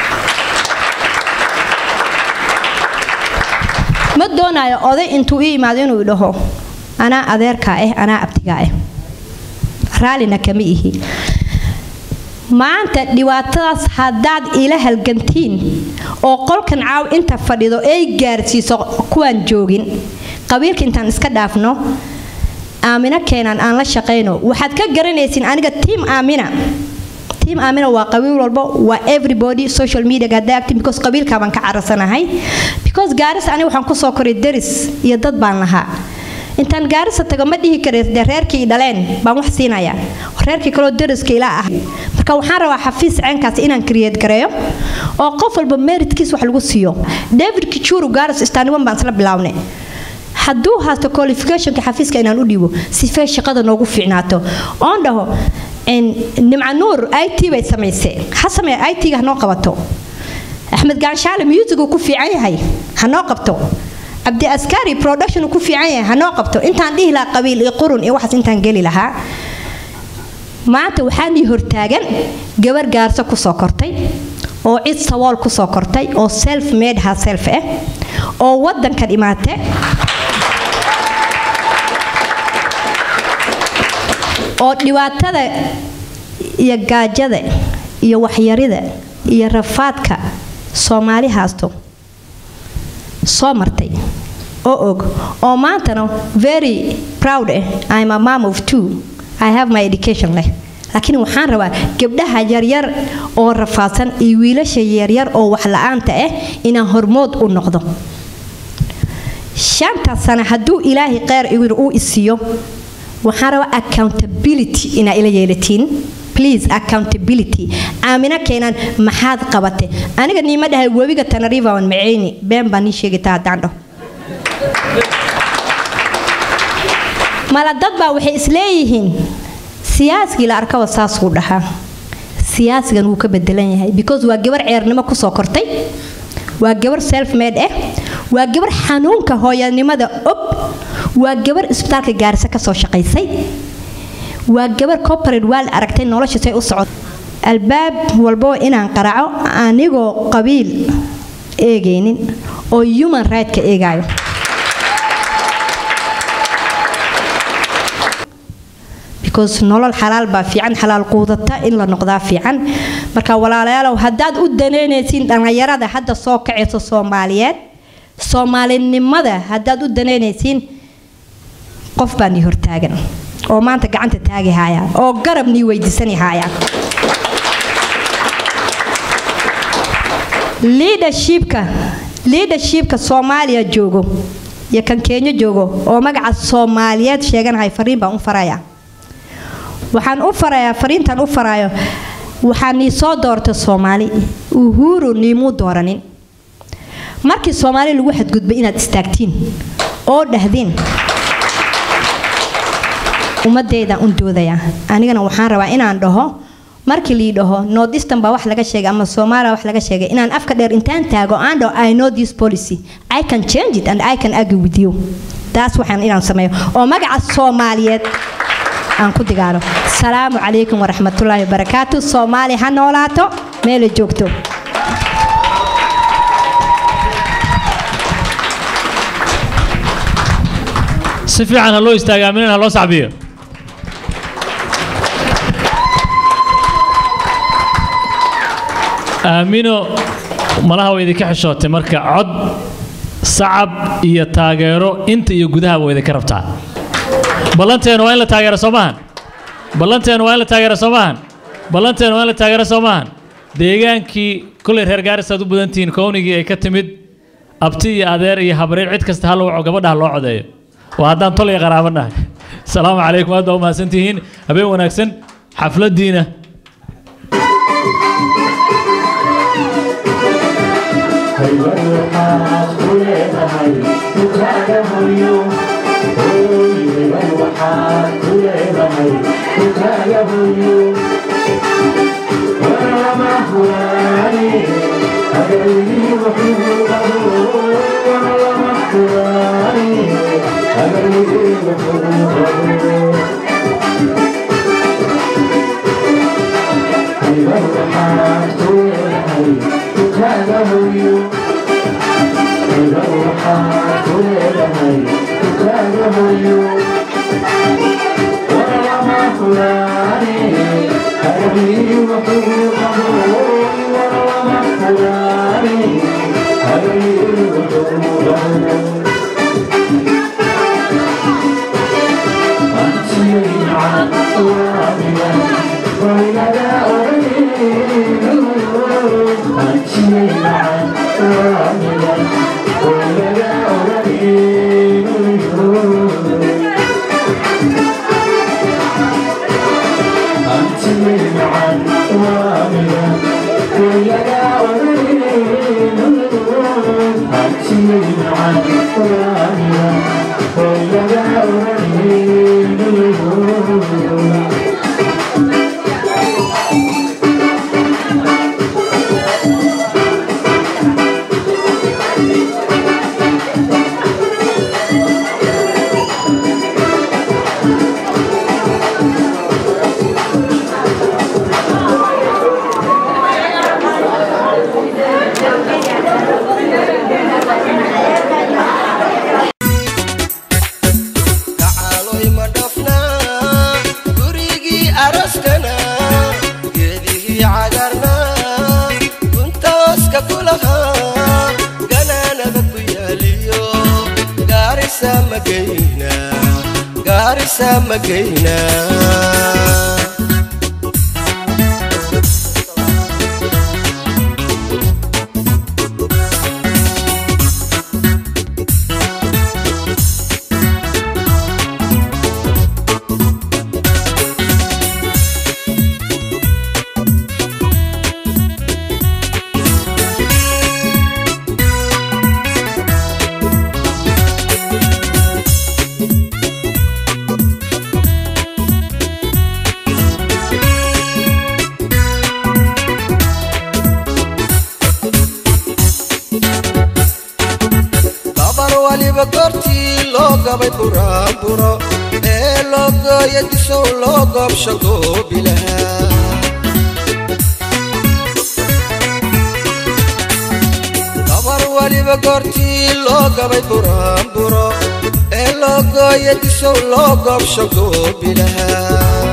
ma doonaayo oday intuu ii imaado inuu idhaho anaa adeerkaa ah anaa abtigaa ah raallina kama ihi maanta dhibaatadaas haddaad ila halgantiin oo qolkan caaw inta fadhido ay gaarsiiso kuwaan joogin qabiilka intaan iska dhaafno aamina keenan aan la shaqayno waxaad ka garanaysiin aniga tiam aamina tiam aamina waa qabiil walbo waa everybody social media haddaa active because qabiilkaa baan ka carasanahay because gaaris aniga waxaan kusoo koray deris iyo dad baan lahaa intaan gaarisa tago ma dhihi kara dee reerkii i dhaleen baan wax siinayaa reerkii kaloo deriska ilaa ah marka waxaan rabaa xafiis ceenkaas inaan create gareeyo oo qof walba meritkiis wax lagu siiyo david kichuru garas istaaniwan baan isla bilaabnay hadduu haasto qualificationka xafiiska inaan u dhiibo sifee shaqada noogu fiicnaato oon dhaho nimca nuur i t bay samaysay ha samee i t-ga hanoo qabato axmed gaanshaale musicu ku fiican yahay hanoo qabto cabdi askari production ku fiican yahay hanoo qabto intaan dhihi lahaa qabiil iyo qurun iyo waxaas intaan geli lahaa maanta waxaanii hortaagan gabar gaarso kusoo kortay oo cid sawool kusoo kortay oo self made ha self ah oo wadankan imaate oo dhibaatada iyo gaajada iyo waxyarida iyo rafaadka soomaali haasto soo martay oo og oo maantana very proud ah i'm a mom of two i have my education leh laakiin waxaan rabaa gabdhaha yaryar oo rafaadsan iyo wiilasha yaryar oo wax la-aanta ah inaan hormood u noqdo shanta sano hadduu ilaahay kheyr uu isiiyo waxaan rabaa accountability inaa ila yeelatiin please accountability aamina keenan maxaad qabate aniga niima dhahay webiga tanariva on maceyni been baa nii sheegita haddaan dhaho mala dad baa waxay isleeyihiin siyaasigii la arkaba saasuu dhahaa siyaasigan wuu ka bedelan yahay because waa gabar ceernimo kusoo kortay waa gabar self made ah waa gabar xanuunka hooyanimada og waa gabar isbitaalka gaarisa kasoo shaqaysay waa gabar corporate waal aragtay nolosha say u socod albaab walbo inaan qaraaco anigoo qabiil eegaynin oo human right-ka eegaayo because nolol xalaal baa fiican xalaal quudata in la noqdaa fiican marka walaalayaalow haddaad u danaynaysiin dhallinyarada hadda soo kacayso soomaaliyeed soomaalinimada haddaad u danaynaysiin qof baa nii hortaagan oo maanta gacanta taagi haaya oo garab nii weydiisani haaya leadershipka leadershipka soomaaliya joogo iyo kan kenya joogo oo magaca soomaaliyeed sheeganahay fariin baan u faraya waxaan u farayaa fariintan u farayo waxaa nii soo doortay soomaali uhuru niimuu dooranin markii soomaali lagu xadgudbay inaad istaagtiin oo dhahdiin ummadeydan un doodaya anigana waxaan rabaa inaan dhaho markii lii dhaho northeastern baa wax laga sheegay ama soomaaliya wax laga sheegay inaan afka dheer intaan taago aan dhaho i know this policy i can change it and i can argue with you taas waxaan inaan sameeyo oo magaca soomaaliyeed aan ku digaalo salaamu calaykum waraxmatullaahi wabarakaatu soomaali ha noolaato meela joogto si fiican ha loo istaaga aaminana ha loo sacbiyo aamino malaha way idinka xishootay marka cod sacab iyo taageero inta iyo gudahaba way idinka rabtaa ballanteenu waa in la taageero soo maahan ballanteenu waa in la taageero soo maahan ballanteenu waa in la taageero soo maahan deegaankii kolley reer gaarisaad u badantihiin kownigii ay ka timid abti iyo adeer iyo habreer cid kasta ha la waco gabadhaha loo codeeyo waa haddaan tol iyo qaraabo nahay asalaamu calaykum aad baa u mahadsantihiin habeen wanaagsan xafladdiina Until Kacaloy ma dhafnaa gurigii araskana geedihii cagarnaa guntooska ku lahaa ganaanada ku yaaliyo gaarisa magayna gaarisa magayna gabar waliba goortii loo gabay buraanburo ee loo gooya disow loo goobsho goobilahaa gabar waliba goortii loo gabay buraanburo ee loo gooya disow loo goobsho goobilahaa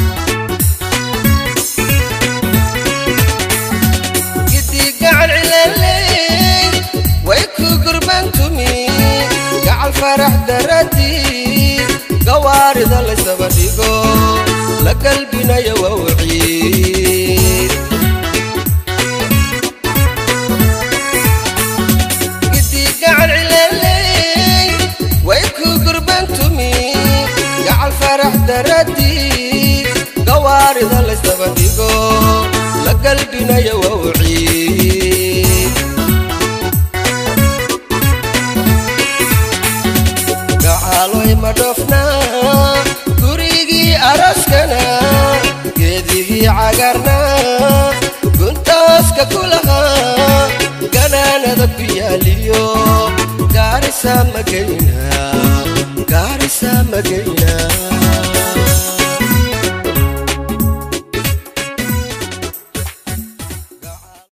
gidii gacan cilaley way ku gurbantumi gacal farax daradii gawaarida laysaba dhigo la galbinayo wawciid gidii gacan cilaley way ku gurbantumi gacal farax daradii gawaarida laysaba dhigo la galbinayo wawciid gacaloy ma dhofnaa gurigii araskana geedihii cagarnaa guntooska ku lahaa ganaanada ku yaaliyo gaarisa magayna gaarisa magayna